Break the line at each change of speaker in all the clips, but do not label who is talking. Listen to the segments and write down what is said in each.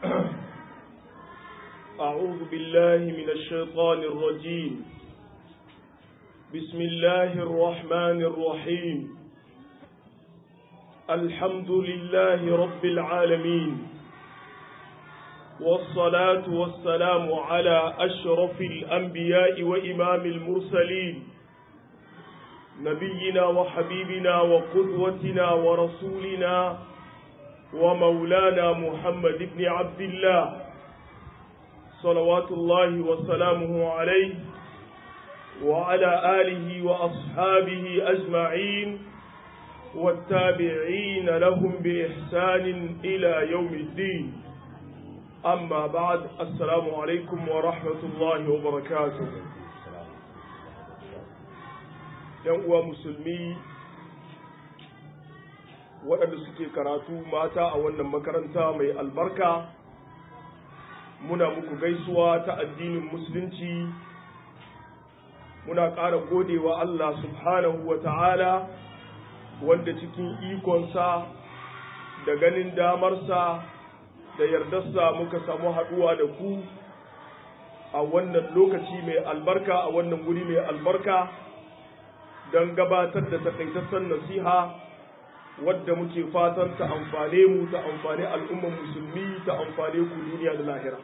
أعوذ بالله من الشيطان الرجيم بسم الله الرحمن الرحيم الحمد لله رب العالمين والصلاة والسلام على أشرف الأنبياء وإمام المرسلين نبينا وحبيبنا وقدوتنا ورسولنا ومولانا محمد بن عبد الله صلوات الله وسلامه عليه وعلى آله وأصحابه أجمعين والتابعين لهم بإحسان إلى يوم الدين أما بعد السلام عليكم ورحمة الله وبركاته uwa musulmi waɗanda suke karatu mata a wannan makaranta mai albarka muna muku gaisuwa ta addinin musulunci muna ƙara godewa Allah subhanahu wa ta'ala wanda cikin ikonsa da ganin damarsa da yardarsa muka samu haɗuwa da ku a wannan lokaci mai albarka a wannan guri mai albarka don gabatar da takaitaccen nasiha wadda muke fatan ta amfane mu ta amfani al'ummar musulmi ta amfane ku duniya da lahira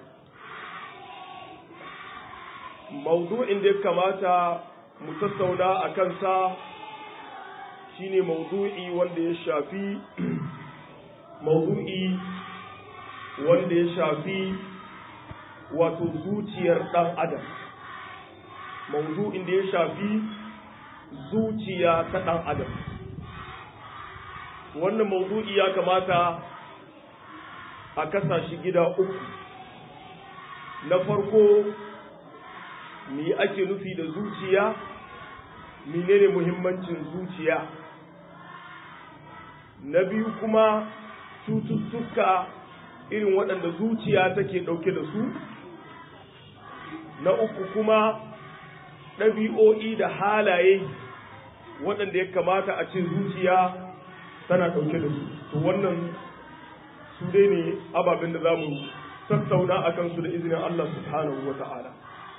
maudu'in da ya kamata mu tattauna a kansa shine maudu'i wanda ya shafi maudu'i wanda ya shafi wato zuciyar ɗan adam maudu'in da ya shafi zuciya ta ɗan adam wannan maudu'i ya kamata a kasa shi gida uku na farko me ake nufi da zuciya menene muhimmancin zuciya na biyu kuma cututtuka irin waɗanda zuciya take ɗauke da su na uku kuma ɗabi'o'i da halaye waɗanda ya kamata a ce zuciya tana ɗauke da su to wannan su dai ne ababen da za mu tattauna a kansu da izinin Allah subhanahu wa ta'ala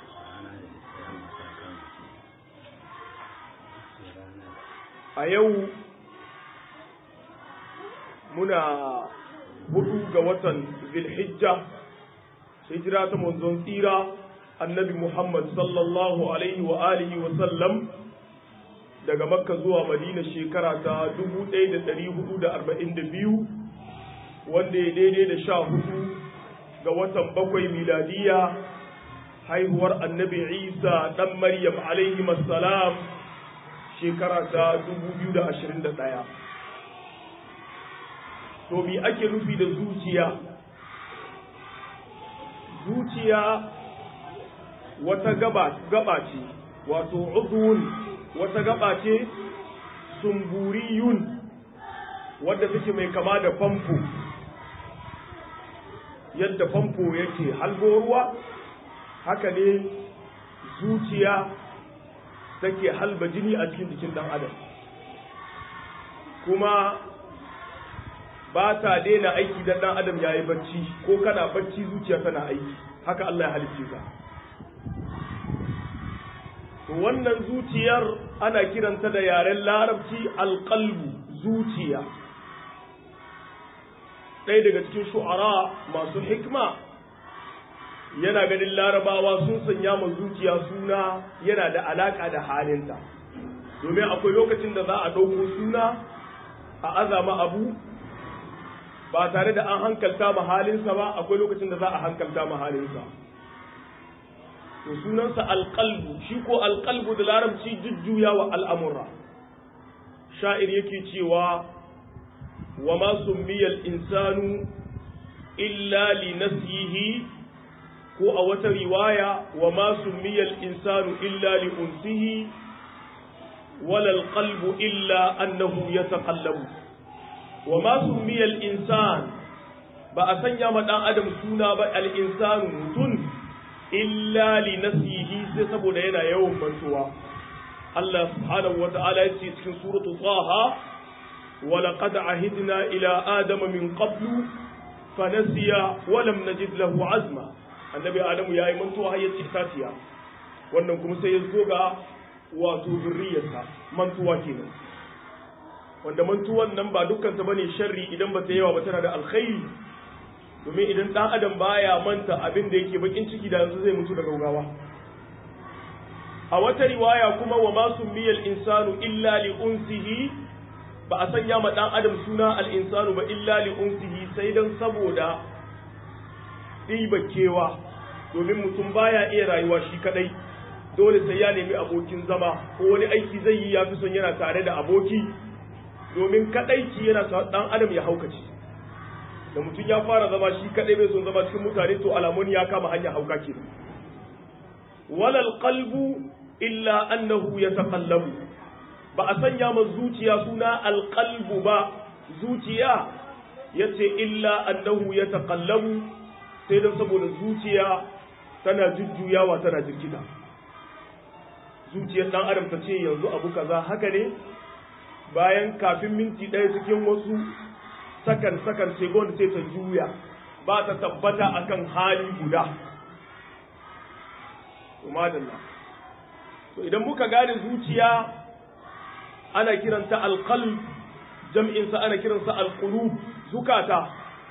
a yau muna hudu ga watan zilhijja hijira ta manzon tsira annabi Muhammad sallallahu alaihi wa alihi wa sallam daga makka zuwa madina shekara ta 1442 wanda ya daidai da sha hudu ga watan bakwai miladiya haihuwar annabi isa dan maryam alaihi salam shekara ta 2021 to bi ake nufi da zuciya zuciya wata gaba gaba ce wato udhun wata gaba ce sumburiyun wadda take mai kama da famfo yadda famfo yake halgo ruwa haka ne zuciya take halba jini a cikin jikin dan adam kuma ba ta daina aiki dan dan adam yayi bacci ko kana bacci zuciya tana aiki haka Allah ya halicce ka wannan zuciyar ana kiranta da yaren larabci alƙalbu zuciya ɗaya daga cikin shu'ara masu hikma yana ganin larabawa sun sanya ma zuciya suna yana da alaƙa da halinta domin akwai lokacin da za a ɗauko suna a azama abu ba tare da an hankalta ma halinsa ba akwai lokacin da za a hankalta ma halinsa to sunansa alƙalbu shi ko alƙalbu da larabci jujjuya wa al'amura sha'ir yake cewa wa ma summiyal insanu illa li nasihi ko a wata riwaya wa ma summiyal insanu illa li unsihi wala alqalbu illa annahu yataqallabu wa ma summiyal insan ba a sanya ma dan adam suna ba al insanu mutun illa li nasihi sai saboda yana yawan mantuwa Allah subhanahu wata'ala ya ce cikin suratul Taha wa laqad ahidna ila adama min qablu fanasiya walam najid lahu azma annabi adamu yayi mantuwa har ya ci itaciya wannan kuma sai ya zo ga wato zurriyarsa mantuwa kenan wanda mantuwan nan ba dukkan ta bane sharri idan ba ta yawa ba tana da alkhairi domin idan dan adam baya manta abin da yake bakin ciki da yanzu zai mutu da gaugawa a wata riwaya kuma wa ma summiyal insanu illa li unsihi ba a sanya ma dan adam suna al insanu ba illa li unsihi sai dan saboda kewa domin mutum baya iya rayuwa shi kadai dole sai ya nemi abokin zama ko wani aiki zai yi ya fi son yana tare da aboki domin kadaici yana sa dan adam ya haukace da mutum ya fara zama shi kadai bai son zama cikin mutane to alamun ya kama hanya hauka kenan walal qalbu illa annahu yataqallabu ba a sanya ma zuciya suna alqalbu ba zuciya yace illa annahu yataqallabu sai dan saboda zuciya tana jujjuyawa tana jirkita zuciyar dan adam ta ce yanzu abu kaza haka ne bayan kafin minti ɗaya cikin wasu sakan sakan segon sai ta juya ba ta tabbata akan hali guda umadalla to idan muka gane zuciya ana kiranta alqalb jam'in sa ana kiransa alqulub zukata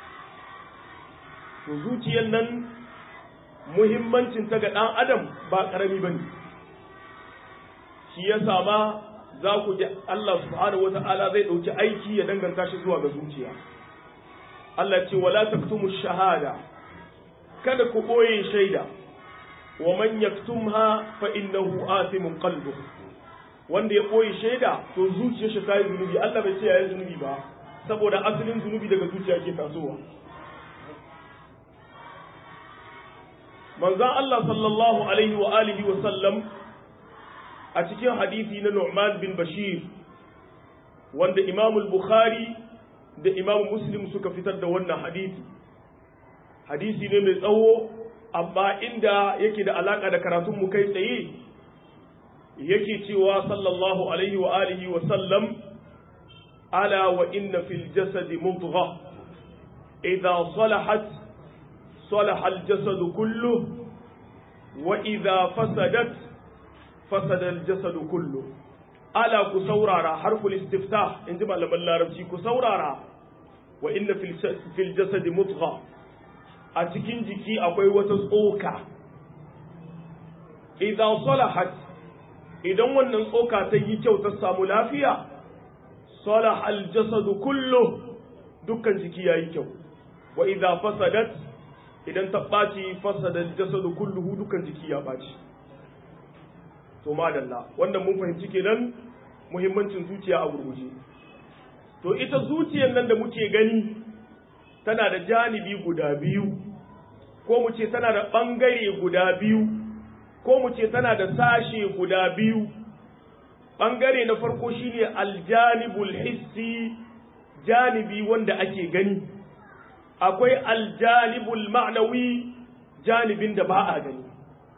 to zuciyar nan muhimmancin ta ga dan adam ba karami bane shi ya sama za ku ji Allah subhanahu wata'ala zai ɗauki aiki ya danganta shi zuwa ga zuciya Allah ce wala taktumu shahada kada ku ɓoye shaida wa man yaktumha fa innahu athimun qalbu wanda ya ɓoye shaida to zuciyar shi ta yi zunubi Allah bai ce ya yi zunubi ba saboda asalin zunubi daga zuciya ke tasowa manzon Allah sallallahu alaihi wa alihi wa sallam a cikin hadisi na Nu'man bin Bashir wanda Imam Bukhari da Imam Muslim suka fitar da wannan hadisi hadisi ne mai tsawo amma inda yake da alaka da karatun mu kai tsaye yake cewa sallallahu alaihi wa alihi wa sallam ala wa inna fil jasadi mudgha idha salahat salaha al jasadu kullu wa idha fasadat fasada al-jasadu kullu ala ku saurara harful istiftah inji malaman larabci ku saurara wa inna fil jasadi mutgha a cikin jiki akwai wata tsoka idan salahat idan wannan tsoka ta yi kyau ta samu lafiya salah al-jasadu kullu dukkan jiki yayi kyau wa idza fasadat idan ta ɓaci fasada al-jasadu kulluhu dukkan jiki ya ɓaci to madalla wannan mun fahimci kenan muhimmancin zuciya a gurguje to ita zuciyar nan da muke gani tana da janibi guda biyu ko mu ce tana da ɓangare guda biyu ko mu ce tana da sashe guda biyu ɓangare na farko shine aljanibul hissi janibi wanda ake gani akwai aljanibul ma'nawi janibin da ba a gani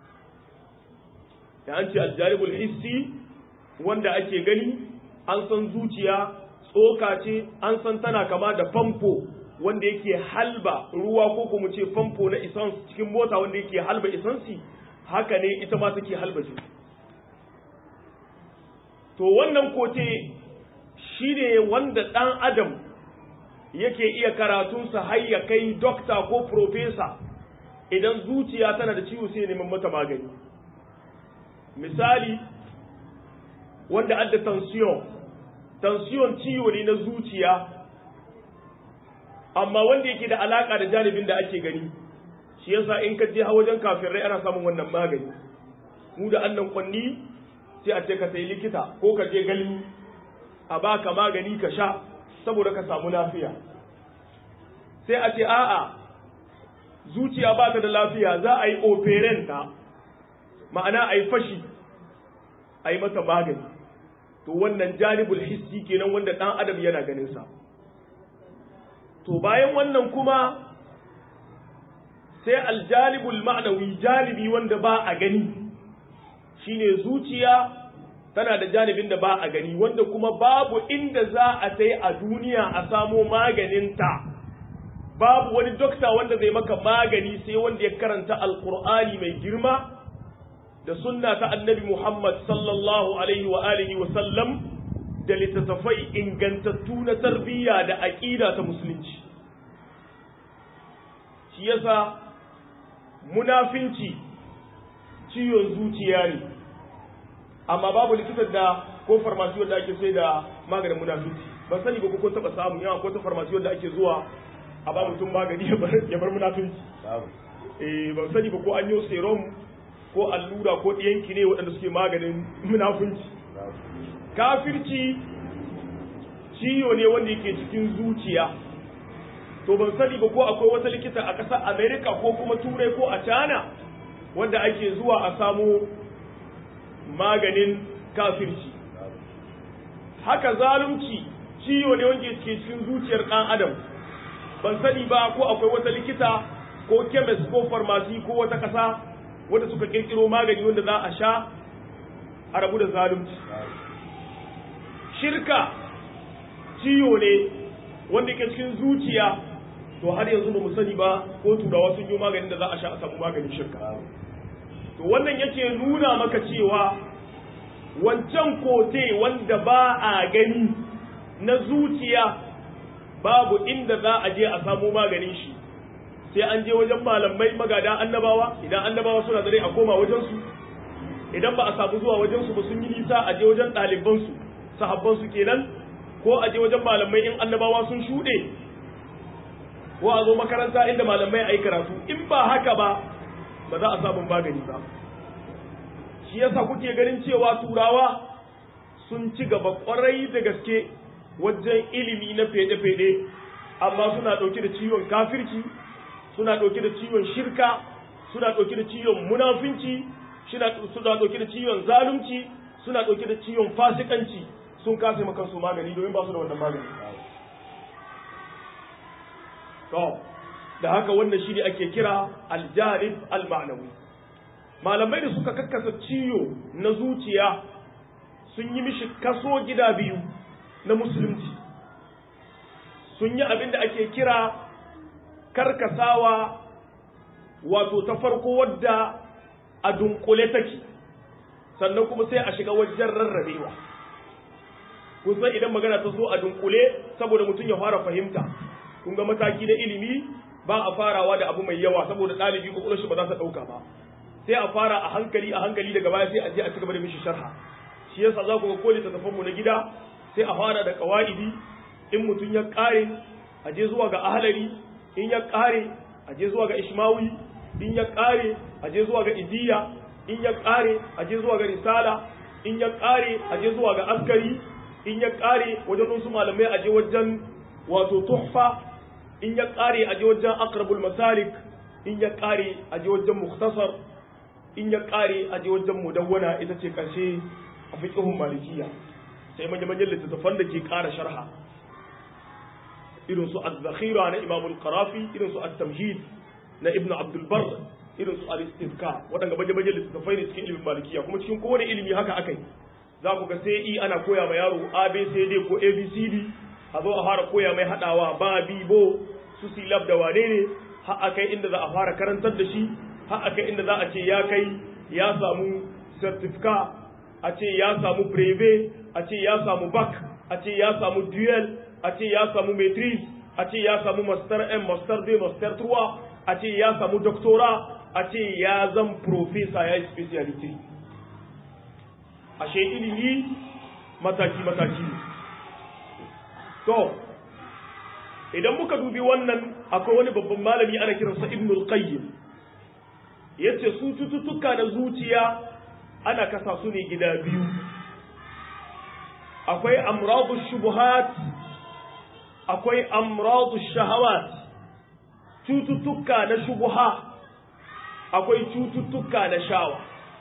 da an ce aljaribul hissi wanda ake gani an san zuciya tsoka ce an san tana kama da famfo wanda yake halba ruwa ko kuma ce famfo na isans cikin mota wanda yake halba isansi haka ne ita ma take halba shi to wannan kote shine wanda ɗan adam yake iya karatunsa har ya kai dokta ko profesa idan zuciya tana da ciwo sai neman mata magani misali wanda adda tension tension ciwo ne na zuciya amma wanda yake da alaka da janibin da ake gani shi yasa in ka je wajen kafirai ana samun wannan magani mu da annan kwanni sai a ce ka sai likita ko ka je galmi a baka magani ka sha saboda ka samu lafiya sai a ce a'a zuciya ba ta da lafiya za a yi operenta ma'ana a yi fashi a yi mata magani to wannan janibul hissi kenan wanda ɗan adam yana ganinsa to bayan wannan kuma sai aljanibul ma'anawi janibi wanda ba a gani shine zuciya tana da janibin da ba a gani wanda kuma babu inda za a tai a duniya a samo maganinta babu wani dokta wanda zai maka magani sai wanda ya karanta alkur'ani mai girma da sunna ta annabi Muhammad sallallahu alaihi wa alihi wa sallam da littattafai ingantattu na tarbiyya da aƙida ta musulunci shi yasa munafinci ciwon zuciya ne amma babu likitan da ko farmasi wanda ake sai da maganin munafinci ban sani ba ko kun taba samu yawa ko ta farmasi wanda ake zuwa a ba mutum magani ya bar munafinci eh ban sani ba ko an yi serum ko allura ko ɗiyanki ne waɗanda suke maganin munafunci kafirci ciwo ne wanda yake cikin zuciya to ban sani ba ko akwai wata likita a ƙasar america ko kuma turai ko a china wanda ake zuwa a samu maganin kafirci haka zalunci ciwo ne wanda yake cikin zuciyar ɗan adam ban sani ba ko akwai wata likita ko chemist ko farmasi ko wata ƙasa wanda suka kirkiro magani wanda za a sha a rabu da zalunci shirka ciwo ne wanda ke cikin zuciya to har yanzu ba mu sani ba ko turawa sun yi maganin da za a sha a samu maganin shirka to wannan yake nuna maka cewa wancan kote wanda ba a gani na zuciya babu inda za a je a samu maganin shi sai an je wajen malamai magada annabawa idan annabawa suna da rai a koma wajensu idan ba a samu zuwa wajensu ba sun yi nisa a je wajen ɗalibansu sahabbansu kenan ko a je wajen malamai in annabawa sun shuɗe ko a zo makaranta inda malamai a yi karatu in ba haka ba ba za a samu magani ba shi yasa kuke ganin cewa turawa sun ci gaba kwarai da gaske wajen ilimi na fede-fede amma suna ɗauke da ciwon kafirci suna ɗauke da ciwon shirka suna ɗauke da ciwon munafinci suna ɗauke da ciwon zalunci suna ɗauke da ciwon fasikanci sun kasa maka su magani domin ba su da wannan magani to da haka wannan shi ne ake kira aljarib almanawi malamai da suka kakkasa ciwo na zuciya sun yi mishi kaso gida biyu na musulunci sun yi abin da ake kira karkasawa wato ta farko wadda a dunkule take sannan kuma sai a shiga wajen rarrabewa kusan idan magana ta zo a dunkule saboda mutum ya fara fahimta kun ga mataki na ilimi ba a farawa da abu mai yawa saboda ɗalibi ko shi ba za ta ɗauka ba sai a fara a hankali a hankali daga baya sai a je a cigaba da mishi sharha shi yasa za ku ga koli tattafan mu na gida sai a fara da kawaidi in mutum ya kare a je zuwa ga ahlari in ya kare a je zuwa ga ishmawi in ya kare a je zuwa ga idiya in ya kare a je zuwa ga risala in ya kare a je zuwa ga askari in ya kare wajen wasu malamai a je wajen wato tuhfa in ya kare a je wajen aqrabul masalik in ya kare a je wajen mukhtasar in ya kare a je wajen mudawwana ita ce karshe a fiqhun malikiya sai manya-manyan littattafan da ke kara sharha irin su az-zakhira na imam al-qarafi irin su at-tamhid na ibnu abdul bar irin su al-istizka waɗanda baje-baje littattafai ne cikin ilimin malikiya kuma cikin kowane ilimi haka akai za ku ga sai i ana koya ma yaro abcd ko abcd a zo a fara koya mai hadawa ba bi bo su silab da wane ne har akai inda za a fara karantar da shi har akai inda za a ce ya kai ya samu certificate a ce ya samu breve a ce ya samu bac a ce ya samu duel a ce ya samu maitrise a ce ya samu master M master B master 3 a ce ya samu doctora a ce ya zan professor ya yi speciality ashe ilimi mataki mataki ne to idan muka dubi wannan akwai wani babban malami ana kiransa ibnul qayyim yace su cututtuka na zuciya ana kasa su ne gida biyu akwai amradu shubuhat akwai amradu shahawat cututtuka na shubuha akwai cututtuka na shawa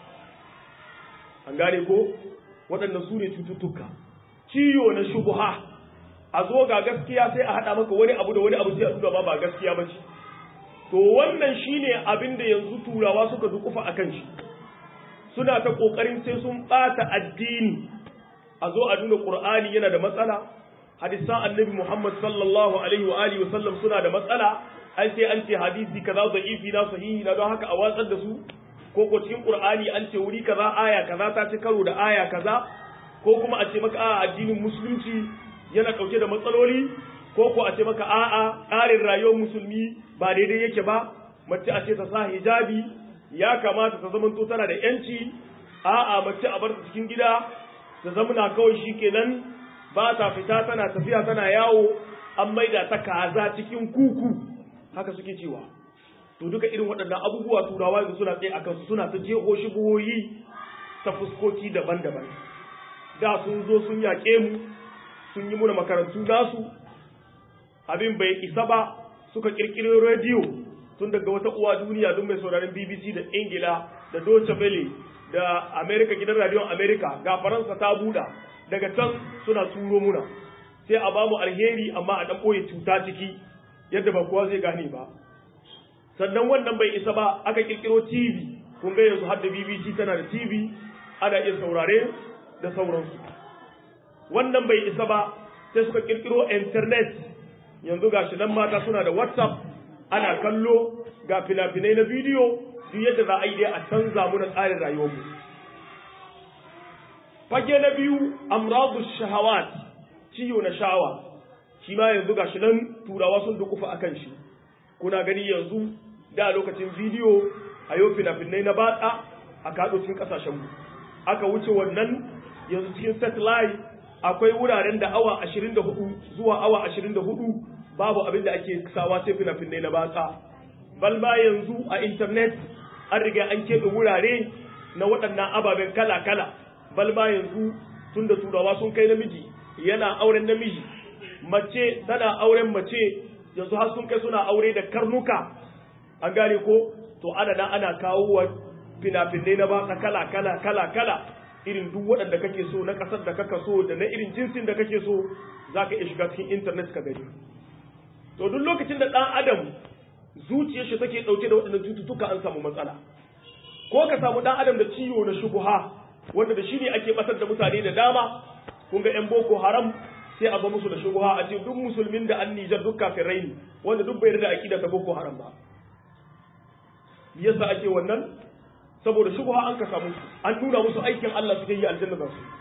an gane ko waɗanda su ne cututtuka ciwo na shubuha a zo ga gaskiya sai a haɗa maka wani abu da wani abu sai a duba ba ba gaskiya ba ce to wannan shine abin da yanzu turawa suka dukufa akan shi suna ta ƙoƙarin sai sun ɓata addini a zo a nuna ƙur'ani yana da matsala hadisan annabi muhammad sallallahu alaihi wa alihi wasallam suna da matsala ai sai an ce hadisi kaza da'ifi na sahihi na don haka a watsar da su ko ko cikin qur'ani an ce wuri kaza aya kaza ta ci karo da aya kaza ko kuma a ce maka a addinin musulunci yana dauke da matsaloli ko ko a ce maka a'a tsarin rayuwar musulmi ba daidai yake ba mace a ce ta sa hijabi ya kamata ta zamanto tana da yanci a'a mace a bar ta cikin gida ta zamana kawai shikenan ba ta fita tana tafiya tana yawo an maida ta kaza cikin kuku haka suke cewa to duka irin waɗannan abubuwa turawa yanzu suna tsaye akan su suna ta jeho shigoyi ta fuskoki daban-daban da sun zo sun yaƙe mu sun yi muna makarantu nasu abin bai isa ba suka ƙirƙiro rediyo tun daga wata uwa duniya don mai sauraron BBC da Ingila da Deutsche Welle da America gidan radiyon America ga Faransa ta buɗa daga can suna turo muna sai a bamu alheri amma a ɗan ɓoye cuta ciki yadda ba kowa zai gane ba sannan wannan bai isa ba aka kirkiro TV kun ga yanzu har da BBC tana da TV ana iya saurare da sauransu wannan bai isa ba sai suka kirkiro internet yanzu gashi nan mata suna da WhatsApp ana kallo ga fina-finai na bidiyo duk yadda za a yi dai a canza mu na tsarin rayuwarmu fage na biyu amradu shahawat ciwo na sha'awa shi ma yanzu gashi nan turawa sun dukufa akan shi kuna gani yanzu da lokacin bidiyo a yau fina-finai na batsa a kaɗo cikin ƙasashenmu aka wuce wannan yanzu cikin satellite akwai wuraren da awa 24 zuwa awa 24 babu abin da ake sawa sai fina-finai na batsa balba yanzu a intanet an riga an keɓe wurare na waɗannan ababen kala-kala balba yanzu tun da turawa sun kai namiji yana auren namiji mace tana auren mace yanzu har sun kai suna aure da karnuka an gane ko to ana nan ana kawo wa fina-finai na baka kala kala kala kala irin duk waɗanda kake so na ƙasar da kaka so da na irin jinsin da kake so za ka iya shiga cikin intanet ka gani to duk lokacin da ɗan adam zuciyar shi take ɗauke da waɗannan cututtuka an samu matsala ko ka samu ɗan adam da ciwo na shubuha wanda da shi ne ake ɓatar da mutane da dama kun ga 'yan boko haram sai a ba musu da shubuha a ce duk musulmin da an nijar duk kafirai ne wanda duk bai da akida ta boko haram ba yasa ake wannan saboda shubuha an ka samu an nuna musu aikin Allah suke yi aljanna za su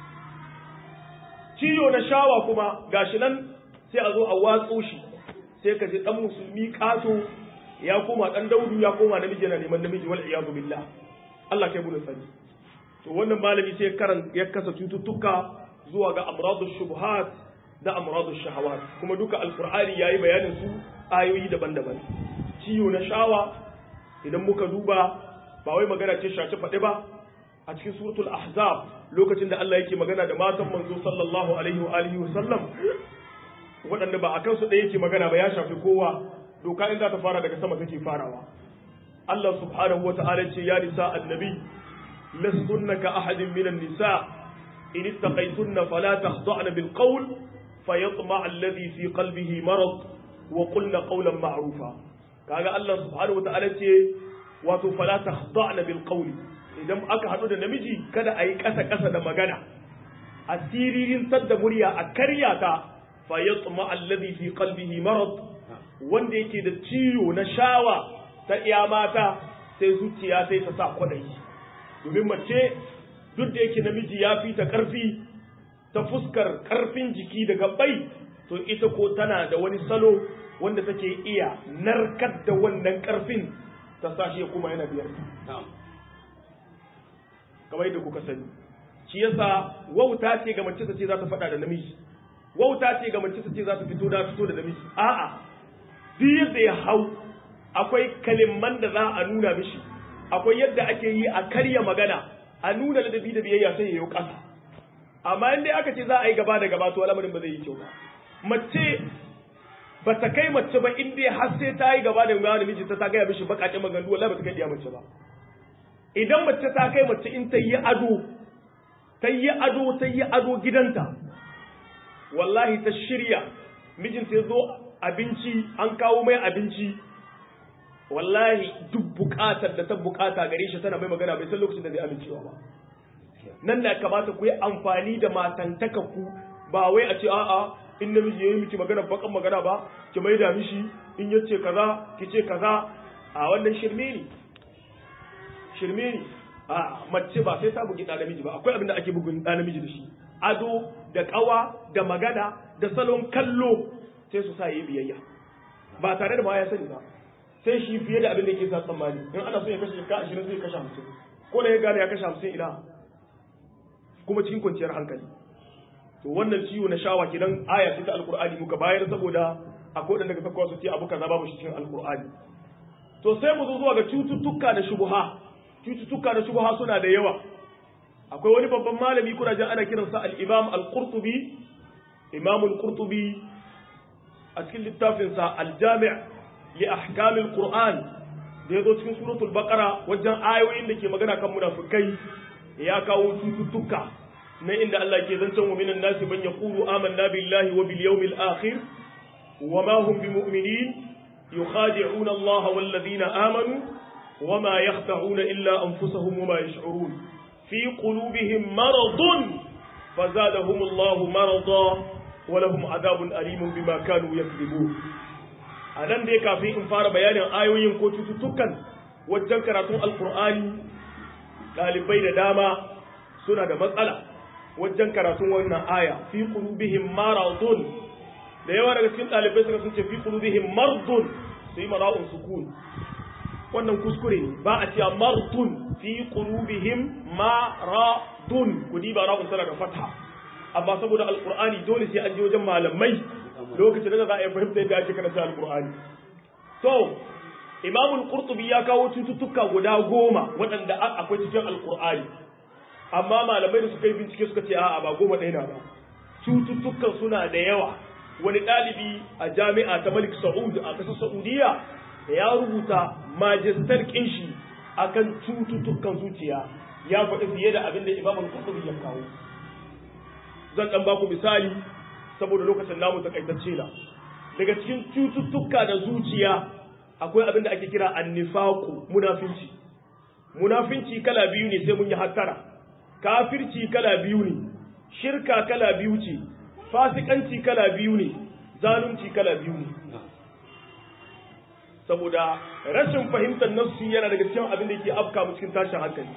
ciyo na shawa kuma gashi nan sai a zo a watso shi sai ka ji dan musulmi kato ya koma dan daudu ya koma namiji yana neman namiji wal iyadu billah Allah kai mu sani to wannan malami sai karan ya kasa cututtuka zuwa ga amradu shubuhat da amradu shahawat kuma duka alqur'ani yayi bayanin su ayoyi daban-daban ciwo na shawa idan muka duba ba wai magana ce shaci faɗi ba a cikin suratul ahzab lokacin da Allah yake magana da matan manzo sallallahu alaihi wa alihi wa sallam waɗanda ba a kansu ɗaya yake magana ba ya shafi kowa doka in za ta fara daga sama take farawa Allah subhanahu wa ta'ala ce ya nisa annabi lastunna ka ahadin minan nisa إن اتقيتن فلا تخضعن بالقول فيطمع الذي في قلبه مرض وقلن قولا معروفا kaga Allah subhanahu wataala ce wato fala takhda'na bil qawli idan aka hadu da namiji kada ayi kasa kasa da magana asiririn sadda murya a karya ta fa yatma alladhi fi qalbihi marad wanda yake da ciwo na shawa ta iya mata sai zuciya sai ta sa kwadayi domin mace duk da yake namiji ya fi ta ƙarfi ta fuskar ƙarfin jiki da gabbai to ita ko tana da wani salo wanda take iya narkar da wannan ƙarfin ta sashi ya kuma yana biyar kamar yadda kuka sani shi yasa wauta ce ga mace ta ce za ta faɗa da namiji wauta ce ga mace ta ce za ta fito da fito da namiji a'a duk yadda ya hau akwai kalimman da za a nuna mishi akwai yadda ake yi a karya magana a nuna ladabi da biyayya sai ya yi ƙasa amma in dai aka ce za a yi gaba da gaba to al'amarin ba zai yi kyau ba mace ba ta kai mace ba in dai har sai ta yi gaba da gaba da mijinta ta gaya mishi bakaƙen maganganu wallahi ba ta kai diya mace ba idan mace ta kai mace in ta yi ado ta yi ado ta yi ado gidanta wallahi ta shirya mijinta ya zo abinci an kawo mai abinci wallahi duk bukatar da ta bukata gare shi tana mai magana bai san lokacin da zai amincewa ba nan da kamata ku yi amfani da matantaka ku ba wai a ce a'a in namiji ya yi miki magana bakan magana ba ki mai da mishi in yace kaza ki ce kaza a wannan shirme ne shirme ne a mace ba sai ta bugi ɗa namiji ba akwai abin da ake bugun ɗa namiji da shi ado da ƙawa da magana da salon kallo sai su sa yi biyayya ba tare da ma ya sani ba sai shi fiye da abin da yake sa tsammani in ana so ya kashe ka ashirin zai kashe hamsin ko da ya gane ya kashe hamsin ina kuma cikin kwanciyar hankali to wannan ciwo na shawa kenan aya ce ta alkur'ani muka bayar saboda akwai wadanda daga sakwa su ce abu kaza babu shi cikin alkur'ani to sai mu zo zuwa ga cututtuka da shubuha cututtuka da shubuha suna da yawa akwai wani babban malami kuna jin ana kiransa al-imam al-qurtubi imam al-qurtubi a cikin littafinsa al-jami' li ahkam al-qur'an da yazo cikin suratul baqara wajen ayoyin da ke magana kan munafikai ya kawo cututtuka na inda Allah ke zancen wa minan nasi man yaqulu amanna billahi wa bil yawmil akhir wa ma hum bimu'minin yukhadi'una Allah wal ladina amanu wa ma yakhda'una illa anfusahum wa ma yash'urun fi qulubihim maradun fazadahum Allah marada wa lahum adhabun alimun bima kanu yakذibun anan dai kafin in fara bayanin ayoyin ko cututtukan wajen karatun alqur'ani ɗalibai da dama suna da matsala wajen karatun wannan aya fi qulubihim maradun da yawa daga cikin ɗalibai suka sun ce fi qulubihim mardun su yi mara'un sukun wannan kuskure ne ba a cewa mardun fi qulubihim maradun ku diba ra'un tana da fatha amma saboda alqur'ani dole sai an je wajen malamai lokacin da za a yi fahimta yadda ake karanta alqur'ani to imamul qurtubi ya kawo cututtuka guda goma waɗanda akwai cikin alqur'ani amma malamai da suka yi bincike suka ce a'a ba goma ɗaya na ba cututtukan suna da yawa wani ɗalibi a jami'a ta malik sa'ud a ƙasar saudiya ya rubuta majistar kinshi akan cututtukan zuciya ya faɗi fiye da abin da imam al-qurtubi ya kawo zan ɗan baku misali saboda lokacin namu takaitacce na daga cikin cututtuka da zuciya akwai abin da ake kira annifaku munafinci munafinci kala biyu ne sai mun yi hattara kafirci kala biyu ne shirka kala biyu ce fasikanci kala biyu ne zalunci kala biyu ne saboda rashin fahimtar nassu yana daga cikin abin da yake afka mu cikin tashin hankali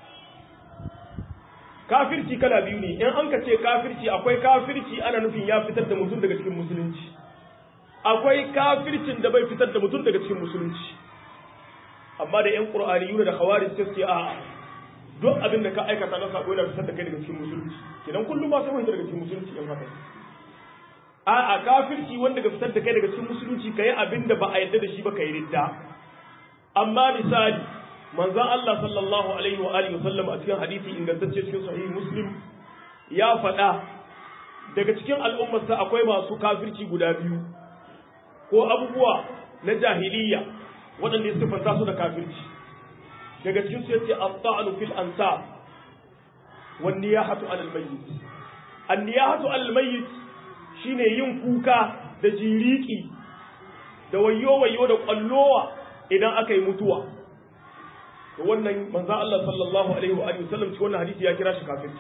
kafirci kala biyu ne in an ka ce kafirci akwai kafirci ana nufin ya fitar da mutum daga cikin musulunci akwai kafircin da bai fitar da mutum daga cikin musulunci amma da yan qur'aniyuna da khawarij suke a duk abin da ka aikata na sako yana fitar da kai daga cikin musulunci kenan kullum ba sai mu daga cikin musulunci in haka a a kafirci wanda ga fitar da kai daga cikin musulunci kai abin da ba a yarda da shi ba kai ridda amma misali manzon Allah sallallahu alaihi wa alihi wasallam a cikin hadisi ingantacce cikin sahih muslim ya faɗa daga cikin al'ummarsa akwai masu kafirci guda biyu ko abubuwa na jahiliya waɗanda ya siffanta su da kafirci daga cikin su yace at-ta'nu fil ansab wan niyahatu 'ala al-mayyit an-niyahatu 'ala al-mayyit shine yin kuka da jiriki da wayo wayo da kwallowa idan aka yi mutuwa to wannan manzo Allah sallallahu alaihi wa alihi wasallam cikin wannan hadisi ya kira shi kafirci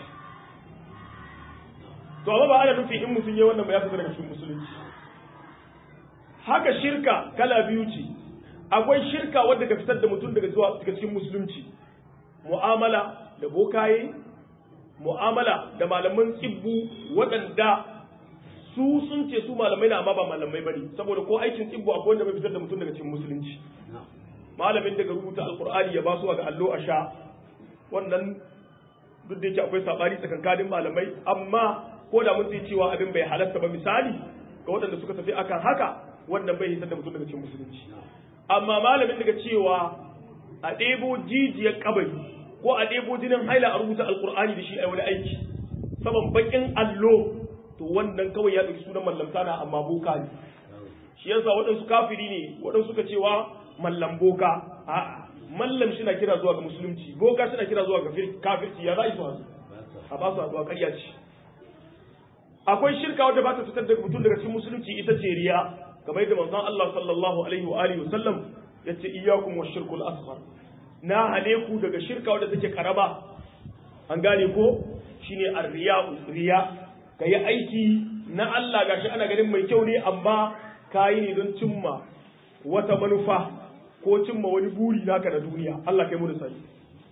to amma ba ana nufin in mutum ya wannan ba ya fita daga cikin musulunci haka shirka kala biyu ce akwai shirka wadda ka fitar da mutum daga zuwa daga cikin musulunci mu'amala da bokaye mu'amala da malaman tsibbu waɗanda su sun ce su malamai na amma ba malamai bane saboda ko aikin tsibbu akwai wanda bai fitar da mutum daga cikin musulunci malamin daga rubuta alqur'ani ya basu ga allo a sha wannan duk da yake akwai sabani tsakankanin malamai amma ko da mun cewa abin bai halatta ba misali ga waɗanda suka tafi akan haka wannan bai hitar da mutum daga cikin musulunci amma malamin daga cewa a ɗebo jijiyar kabari ko a ɗebo jinin haila a rubuta alkur'ani da shi a wani aiki saman bakin allo to wannan kawai ya ɗauki sunan mallamta na amma boka ne shi yasa waɗansu kafiri ne waɗansu suka cewa mallam boka a'a mallam shi na kira zuwa ga musulunci boka shi na kira zuwa ga kafirci ya za a yi su hasu a ba su haɗuwa ƙarya ce akwai shirka wadda ba ta fitar da mutum daga cikin musulunci ita ce riya kamar yadda manzon Allah sallallahu alaihi wa alihi wasallam yace iyyakum washirkul asghar na hale ku daga shirka wadda take karaba an gane ko shine ar-riya riya kai aiki na Allah gashi ana ganin mai kyau ne amma kayi ne don cimma wata manufa ko cimma wani buri naka na duniya Allah kai mu da sani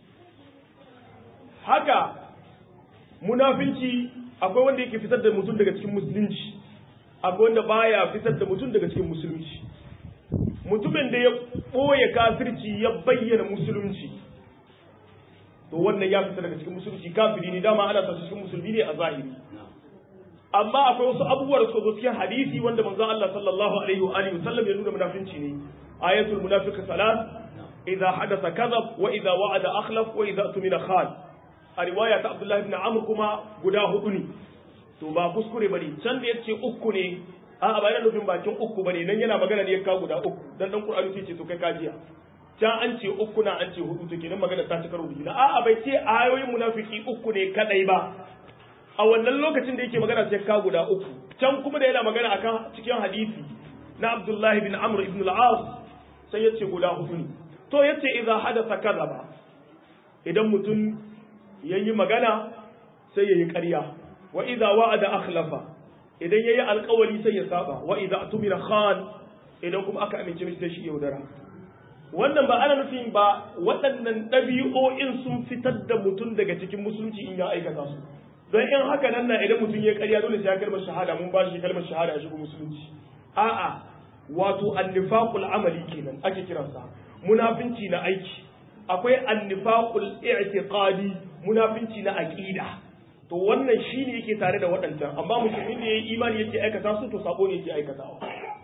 haka munafinci akwai wanda yake fitar da mutum daga cikin musulunci akwai wanda baya fitar da mutum daga cikin musulunci mutumin da ya ɓoye kafirci ya bayyana musulunci to wannan ya fita daga cikin musulunci kafiri ne dama ana sa cikin musulmi ne a zahiri amma akwai wasu abubuwa da suka zo cikin hadisi wanda manzon Allah sallallahu alaihi wa alihi wasallam ya nuna munafinci ne ayatul munafiq salat idza hadatha kadhab wa idza wa'ada akhlaf wa idza tumina khan a riwaya ta Abdullah ibn Amr kuma guda hudu ne to ba kuskure bane can da yace uku ne a a bayan nufin bakin uku bane nan yana magana ne ya kawo guda uku dan dan Qur'ani sai ce to kai kajiya can an ce uku na an ce hudu to kenan magana ta cika rubuci a a bai ce ayoyin munafiki uku ne kadai ba a wannan lokacin da yake magana sai ka guda uku can kuma da yana magana akan cikin hadisi na Abdullahi bin Amr ibn al-As sai yace guda hudu ne to yace idza hadatha kadhaba idan mutum yayi magana sai yayi ƙarya wa idza wa'ada akhlafa idan yayi alƙawari sai ya saba wa idza atumira khan idan kuma aka amince mishi da shi yaudara wannan ba ana nufin ba waɗannan ɗabi'o'in sun fitar da mutum daga cikin musulunci in ya aikata su don in haka nan na idan mutum ya karya dole sai ya kalmar shahada mun ba shi kalmar shahada a shigo musulunci a'a wato annifaqul amali kenan ake kiransa munafinci na aiki akwai annifaqul i'tiqadi munafinci na aqida to wannan shine yake tare da waɗancan amma musulmin da yayi imani yake aikata su to sabo ne yake aikatawa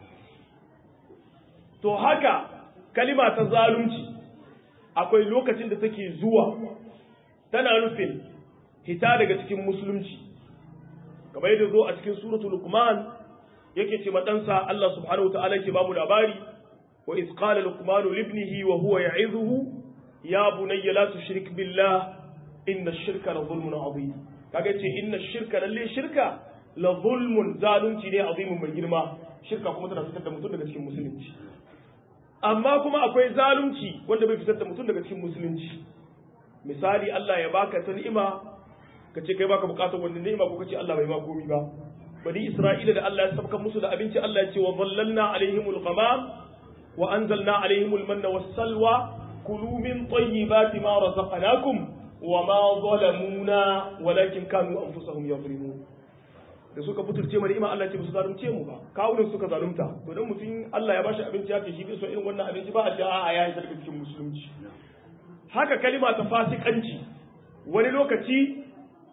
to haka kalima ta zalunci akwai lokacin da take zuwa tana nufin hita daga cikin musulunci kamar yadda zo a cikin suratul luqman yake ce madansa Allah subhanahu wa ta'ala yake bamu labari wa iz qala luqman li ibnihi wa huwa ya'idhuhu ya bunayya la tushrik billah inna ash-shirka la zulmun adhim kaga ce inna ash-shirka lalle shirka la zulmun zalunci ne azimun mai girma shirka kuma tana fitar da mutum daga cikin musulunci amma kuma akwai zalunci wanda bai fitar da mutum daga cikin musulunci misali Allah ya baka ta ni'ima ka ce kai baka bukatar wannan ni'ima ko kace Allah bai ma komi ba bani Isra'ila da Allah ya sabka musu da abinci Allah ya ce wa dhallalna alaihimul ghamam wa anzalna alaihimul manna was salwa kulu min tayyibati ma razaqnakum wa ma zalamuna walakin kanu anfusahum yadhlimun da suka butulce mu ni'ima Allah ya ce ba su zalunce mu ba kawunan suka zalunta to dan mutum Allah ya bashi abinci ya ce shi bai so irin wannan abinci ba a ce a'a ya yi sarki cikin musulunci haka kalima ta fasikanci wani lokaci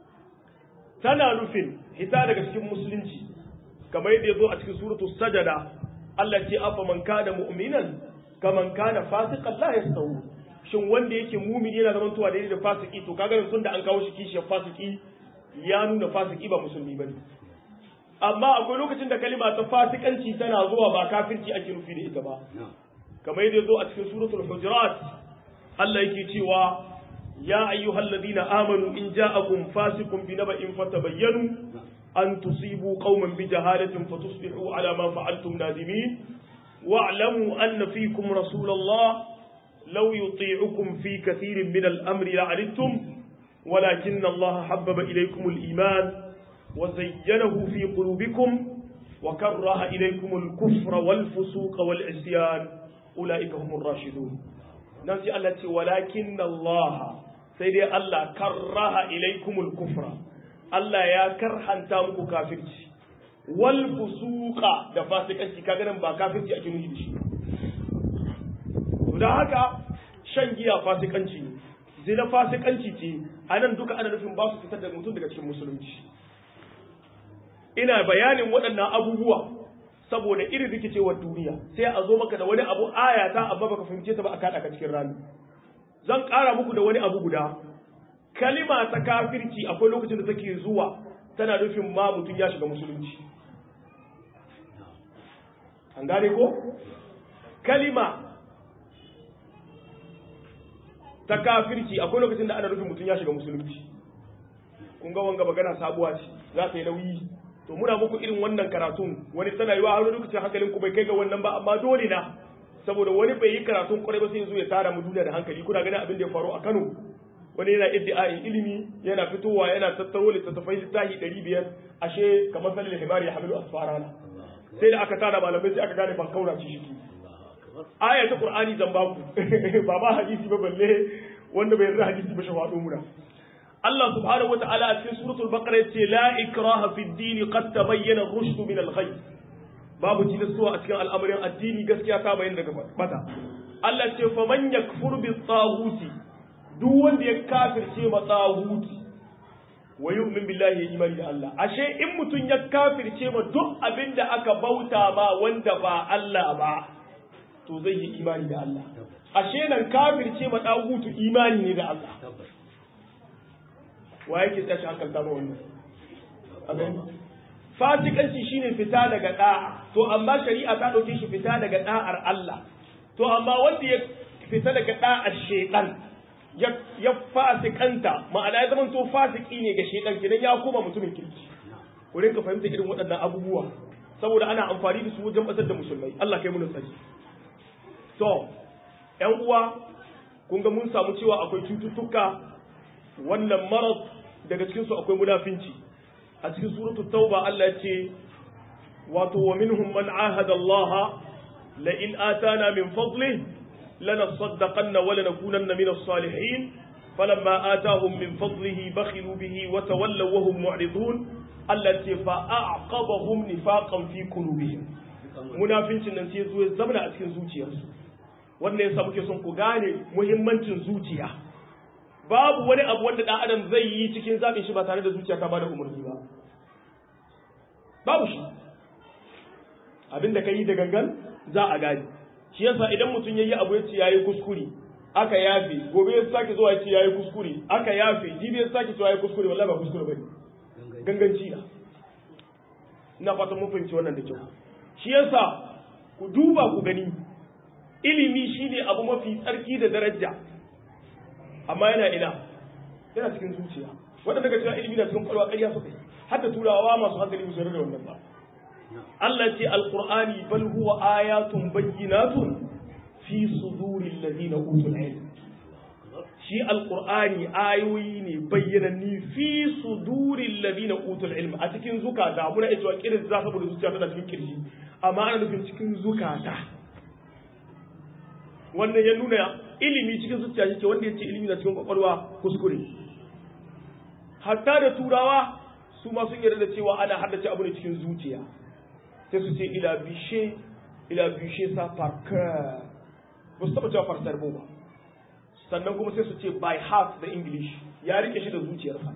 tana nufin hita daga cikin musulunci kamar yadda ya zo a cikin suratu sajada Allah ce afa man kana mu'minan kaman kana fasiqan la yastawu shin wanda yake mumini yana zaman tuwa daidai da fasiki to kaga tun da an kawo shi kishiyar fasiki ya nuna fasiki ba musulmi bane amma akwai lokacin da kalima ta fasikanci tana zuwa ba kafirci ake nufi da ita ba kamar yadda ya zo a cikin suratul hujurat Allah yake cewa يا أيها الذين آمنوا إن جاءكم فاسق بنبأ فتبينوا أن تصيبوا قوما بجهالة فتصبحوا على ما فعلتم نادمين واعلموا أن فيكم رسول الله لو يطيعكم في كثير من الأمر لعنتم ولكن الله حبب إليكم الإيمان وزينه في قلوبكم وكره إليكم الكفر والفسوق والعصيان أولئك هم الراشدون نفسي التي ولكن الله sai dai Allah karraha ilaikumul kufra Allah ya karhanta muku kafirci wal fusuqa da fasikanci kaga nan ba kafirci ake nufi da shi to dan haka shan giya fasikanci ne zina fasikanci ce anan duka ana nufin ba su fitar da mutum daga cikin musulunci ina bayanin waɗannan abubuwa saboda irin rikicewar duniya sai a zo maka da wani abu ayata amma baka fahimce ta ba a kada ka cikin rami zan ƙara muku da wani abu guda kalima ta kafirci akwai lokacin da take zuwa tana nufin ma mutum ya shiga musulunci an gane ko kalima ta kafirci akwai lokacin da ana nufin mutum ya shiga musulunci kun ga wanga magana sabuwa ce za ta yi nauyi to muna muku irin wannan karatun wani tana yiwa har lokacin hankalin ku bai kai ga wannan ba amma dole na saboda wani bai yi karatun kwarai ba sai zo ya tara mu duniya da hankali kuna ganin abin da ya faru a Kano wani yana iddia'in ilimi yana fitowa yana tattaro littattafai littafi ɗari biyar ashe kamar salil himari ya hamilu asfarana sai da aka tara malamai sai aka gane ban kaura ci shi aya ta qur'ani zan ba ku ba ba hadisi ba balle wanda bai yarda hadisi ba shawado muna Allah subhanahu wata'ala a cikin suratul baqara yace la ikraha fid din qad tabayyana ar-rushd min al-ghayb babu tilastuwa a cikin al'amarin addini gaskiya ta bayyana daga bata Allah ce fa man yakfur bi taghuti duk wanda ya kafirce ma taghuti wa yu'min billahi ya imani da Allah ashe in mutun ya kafirce ma duk abinda aka bauta ma wanda ba Allah ba to zai yi imani da Allah ashe nan kafirce ma taghutu imani ne da Allah wa yake tsashi hankalta ma wannan abin fasikanci shine fita daga da'a to amma shari'a ta dauke shi fita daga da'ar Allah to amma wanda ya fita daga da'ar shaytan ya ya fasikanta ma'ana ya zama to fasiki ne ga shaytan kidan ya koma mutumin kirki ku rinka fahimta irin waɗannan abubuwa saboda ana amfani da su wajen basar da musulmai Allah kai mu tsari to ƴan uwa kun ga mun samu cewa akwai cututtuka wannan marad daga cikin su akwai munafinci a cikin suratul tauba Allah ya ce wato wa minhum man ahada Allah la in atana min fadlihi lanasaddaqanna wa lanakunanna min as-salihin falamma atahum min fadlihi bakhilu bihi wa tawallaw wa hum mu'ridun Allah ce fa a'qabahum nifaqan fi qulubihim munafincin nan sai zo ya zamana a cikin zuciyarsu wannan yasa muke son ku gane muhimmancin zuciya babu wani abu wanda dan adam zai yi cikin zaɓin shi ba tare da zuciya ta bada umarni ba babu shi abin da ka yi da gangan za a gani shi yasa idan mutum ya yi abu ya ce ya yi kuskure aka yafe gobe ya sake zuwa ya ce ya yi kuskure aka yafe jibi ya sake zuwa ya yi kuskure wallahi ba kuskure ba ne ganganci na ina fatan mun fahimci wannan da kyau shi yasa ku duba ku gani ilimi shine abu mafi tsarki da daraja amma yana ina yana cikin zuciya wanda daga cewa ilimi na cikin kwalwa ƙarya suka yi hatta turawa masu hankali musu da wannan ba Allah ce alqur'ani bal huwa ayatun bayyinatun fi suduril ladina utul ilm shi alqur'ani ayoyi ne bayyananni fi suduril ladina utul ilm a cikin zukata muna iya cewa kirin za saboda zuciya tana cikin kirji amma ana nufin cikin zukata wannan ya nuna ilimi cikin zuciya shi ke wanda ya ce ilimi na cikin kwakwalwa kuskure hatta da turawa su ma sun yarda da cewa ana haddace abu ne cikin zuciya sai su ce ila bishe ila bishe sa parker ba su taba cewa farsar ba sannan kuma sai su ce by heart da english ya rike shi da zuciyarsa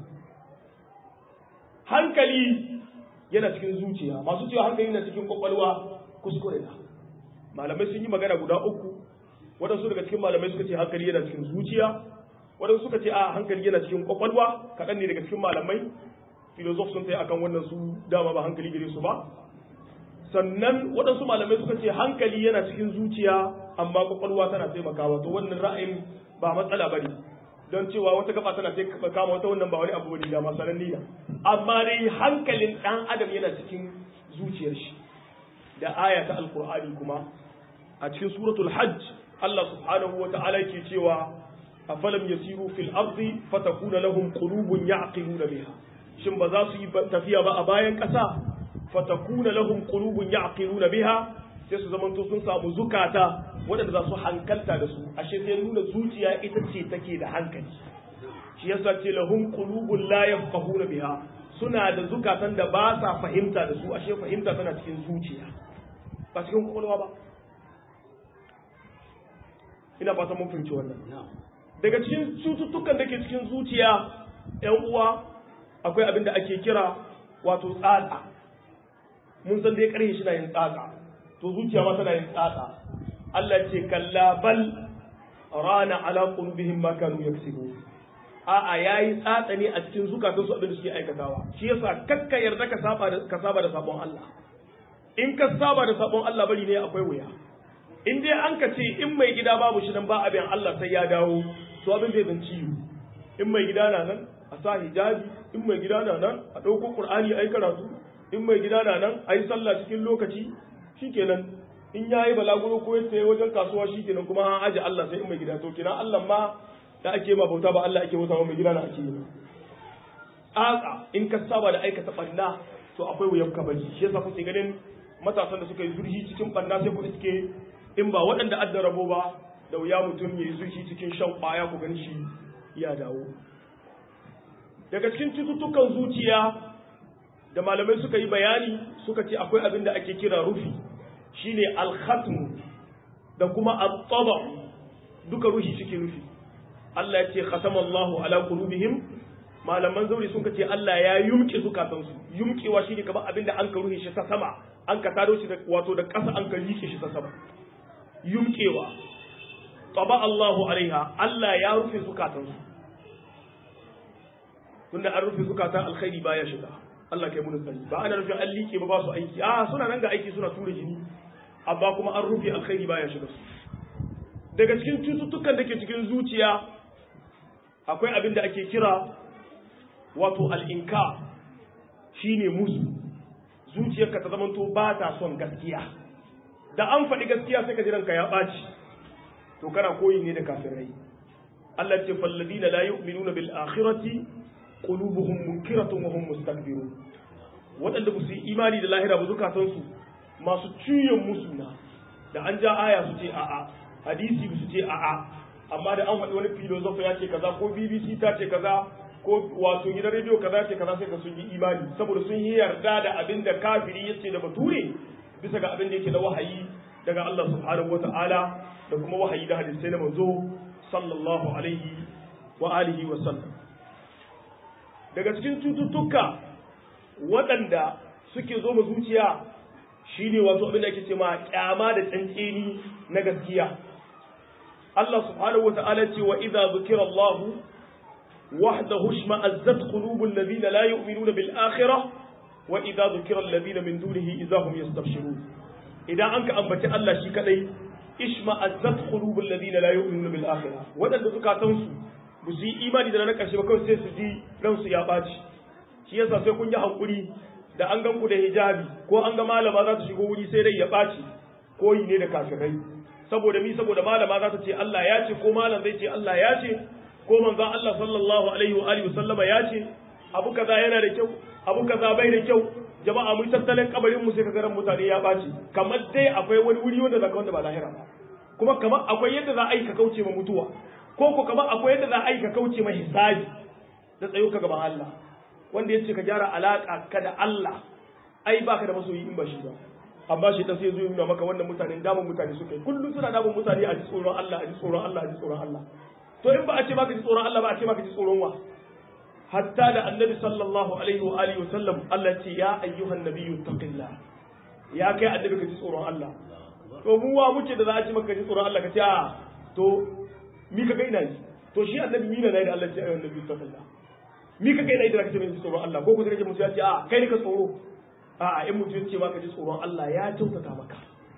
hankali yana cikin zuciya masu cewa hankali na cikin kwakwalwa kuskure na malamai sun yi magana guda uku waɗansu daga cikin malamai suka ce hankali yana cikin zuciya waɗansu suka ce a hankali yana cikin kwakwalwa kaɗan ne daga cikin malamai filozof sun tsaye akan wannan su dama ba hankali gare su ba sannan waɗansu malamai suka ce hankali yana cikin zuciya amma kwakwalwa tana taimakawa to wannan ra'ayin ba matsala bane don cewa wata gaba tana taimakawa wata wannan ba wani abu bane da masalan niyya amma dai hankalin ɗan adam yana cikin zuciyar shi da aya ta alqur'ani kuma a cikin suratul hajj Allah subhanahu wa ta'ala ke cewa afalam yasiru fil ardi fatakuna lahum qulubun ya'qiluna biha shin ba za su yi tafiya ba a bayan ƙasa fatakuna lahum qulubun ya'qiluna biha sai su zamanto sun samu zukata waɗanda za su hankalta da su ashe sai nuna zuciya ita ce take da hankali shi yasa ce lahum qulubun la yafqahuna biha suna da zukatan da ba sa fahimta da su ashe fahimta tana cikin zuciya ba cikin kwakwalwa ba ina fata mun fahimci wannan daga cikin cututtukan da ke cikin zuciya yan uwa akwai abin da ake kira wato tsatsa mun san dai karhe shi na yin tsatsa to zuciya ma tana yin tsatsa Allah ce kalla bal rana ala qulubihim ma kanu yaksubu a'a yayi tsatsa ne a cikin zukatan su abin da suke aikatawa shi yasa kakka yarda ka saba da ka saba da sabon Allah in ka saba da sabon Allah bari ne akwai wuya in dai an ka ce in mai gida babu shi nan ba abin Allah sai ya dawo to abin zai zan ciwo in mai gida na nan a sa hijabi in mai gida na nan a ɗauko ƙur'ani a yi karatu in mai gida na nan a yi sallah cikin lokaci shikenan in ya yi balaguro ko ya sayi wajen kasuwa shikenan kuma an aje Allah sai in mai gida to kina Allah ma da ake ma bauta ba Allah ake bauta ba mai gida na ake yi tsatsa in ka saba da aikata ɓanna to akwai wuyan kabari shi yasa kuke ganin matasan da suka yi zurhi cikin ɓanna sai ku iske in ba waɗanda adda rabo ba da wuya mutum ya yi zurfi cikin shan ƙwaya ku gan shi ya dawo daga cikin cututtukan zuciya da malamai suka yi bayani suka ce akwai abin da ake kira rufi shine alhatmu da kuma al-taba duka ruhi suke rufi Allah ya ce khatamallahu ala qulubihim malaman zauri sun ce Allah ya yumke zukatansu yumkewa shine kamar abin da an ka ruhi shi ta sama an ka tado shi wato da ƙasa an ka rike shi ta sama yumkewa taba Allahu alaiha Allah ya rufe zukatansu tunda an rufe zukatan alkhairi baya shiga Allah kai mun sani ba ana rufe an liƙe ba ba su aiki a suna nan ga aiki suna tura jini amma kuma an rufe alkhairi baya shiga su daga cikin cututtukan da ke cikin zuciya akwai abin da ake kira wato al'inka shine musu zuciyarka ta zamanto ba ta son gaskiya da an faɗi gaskiya sai ka ji ranka ya ɓaci to kana koyi ne da kafirai Allah ce falladina la yu'minuna bil akhirati qulubuhum munkiratun wa hum mustakbirun waɗanda ba su yi imani da lahira ba zukatansu masu ciyon musu na da an ja aya su ce a'a hadisi su ce a'a amma da an faɗi wani filosofa ya ce kaza ko BBC ta ce kaza ko wato gidan rediyo kaza ce kaza sai ka sun yi imani saboda sun yi yarda da abin da kafiri ya ce da bature bisa ga abin da yake na wahayi daga Allah subhanahu wata'ala da kuma wahayi da hadisai na manzo sallallahu alaihi wa alihi wa sallam daga cikin cututtuka waɗanda suke zo ma zuciya shine wato abin da ake ce ma kyama da tsantseni na gaskiya Allah subhanahu wata'ala ce wa idza zukira Allah wahdahu shma'azzat qulubul ladina la yu'minuna bil akhirah wa idza zukira alladhina min dunihi idza hum yastabshirun idan an ka ambaci Allah shi kadai ishma'azzat qulubul ladina la yu'minuna bil akhirah wadanda zukatansu ba su yi imani da na karshe ba kawai sai su ji ransu ya baci shi yasa sai kun yi hankuri da an gan ku da hijabi ko an ga malama za ta shigo wuri sai dai ya baci ko yi ne da kafirai saboda mi saboda malama za ta ce Allah ya ce ko malam zai ce Allah ya ce ko manzon Allah sallallahu alaihi wa alihi sallama ya ce abu kaza yana da kyau abu kaza bai da kyau jama'a mun tattalin kabarin mu sai kaga ran mutane ya baci kamar dai akwai wani wuri wanda zaka wanda ba lahira ba kuma kamar akwai yadda za a yi ka kauce ma mutuwa ko ko kamar akwai yadda za a yi ka kauce ma hisabi da tsayo ka gaban Allah wanda yace ka gyara alaka ka da Allah ai baka da masoyi in ba shi ba amma shi ta sai zo nuna maka wannan mutanen damun mutane suka yi kullum suna damun mutane a ji tsoron Allah a ji tsoron Allah a ji tsoron Allah to in ba a ce maka ji tsoron Allah ba a ce maka ji tsoron wa hatta da annabi sallallahu alaihi wa alihi wa sallam Allah ce ya ayyuhan nabiyyu taqillah ya kai annabi ka ji tsoron Allah to mu wa muke da za a ce maka ji tsoron Allah ka ce a to mi ka ga ina yi to shi annabi mina ne da Allah ce ayyuhan nabiyyu taqillah mi ka ga ina yi da ka ce mai tsoron Allah ko ku sai mutum ya ce a kai ne ka tsoro a in mutum ya ce maka ji tsoron Allah ya kyautata maka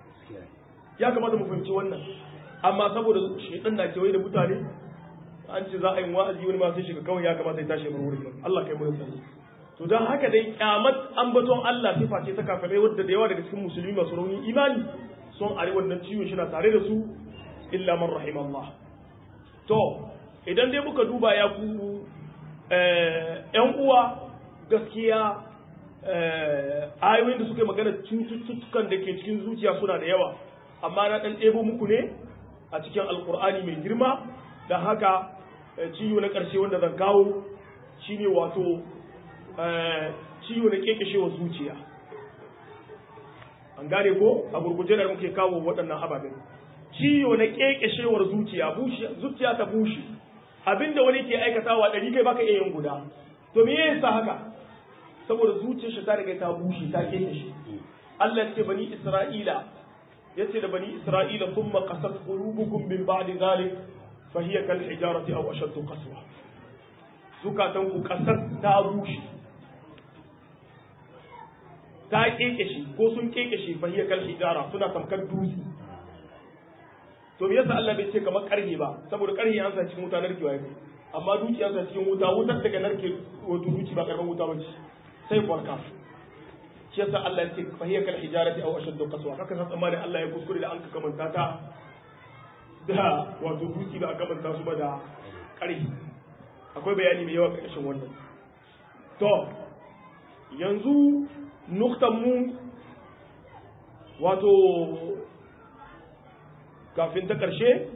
ya kamata mu fahimci wannan amma saboda shedan na kewaye da mutane an ce za a yi wa'azi wani ma sai shiga kawai ya kamata ya tashi bar wurin Allah kai mu sani to dan haka dai kyamat ambaton Allah sifa ce ta kafirai wadda da yawa daga cikin musulmi masu rauni imani son are wannan ciwon shi na tare da su illa man rahim Allah to idan dai muka duba ya ku yan uwa gaskiya ayoyin da suka yi magana cututtukan da ke cikin zuciya suna da yawa amma na ɗan ɗebo muku ne a cikin alkur'ani mai girma da haka ciwo na ƙarshe wanda zan kawo shine wato ciwo na kekeshewar zuciya an gane ko a gurguje da muke kawo waɗannan ababen ciwo na kekeshewar zuciya zuciya ta bushe abinda wani ke aikatawa ɗari kai baka iya yin guda to me yasa haka saboda zuciyar shi ta riga ta bushe ta kekeshe Allah ce bani Isra'ila yace da bani Isra'ila thumma qasat qulubukum min ba'di zalik fa hiya kal hijarati aw ashaddu qaswa zukatan ku kasar ta bushe ta kekeshe ko sun kekeshe fa hiya kal hijara suna tamkar dutse to me yasa Allah bai ce kamar karhe ba saboda karhe an sa cikin wuta narkewa yake amma duki an sa cikin wuta wutar daga narke wato duki ba karban wuta bace sai kwarka shi yasa Allah ya ce fa hiya kal hijarati aw ashaddu qaswa haka san tsammanin Allah ya kuskure da an ka kamanta ta da wato duki ba a kamanta su ba da karhe akwai bayani mai yawa ƙarshen wannan to yanzu nuktan mu wato kafin ta ƙarshe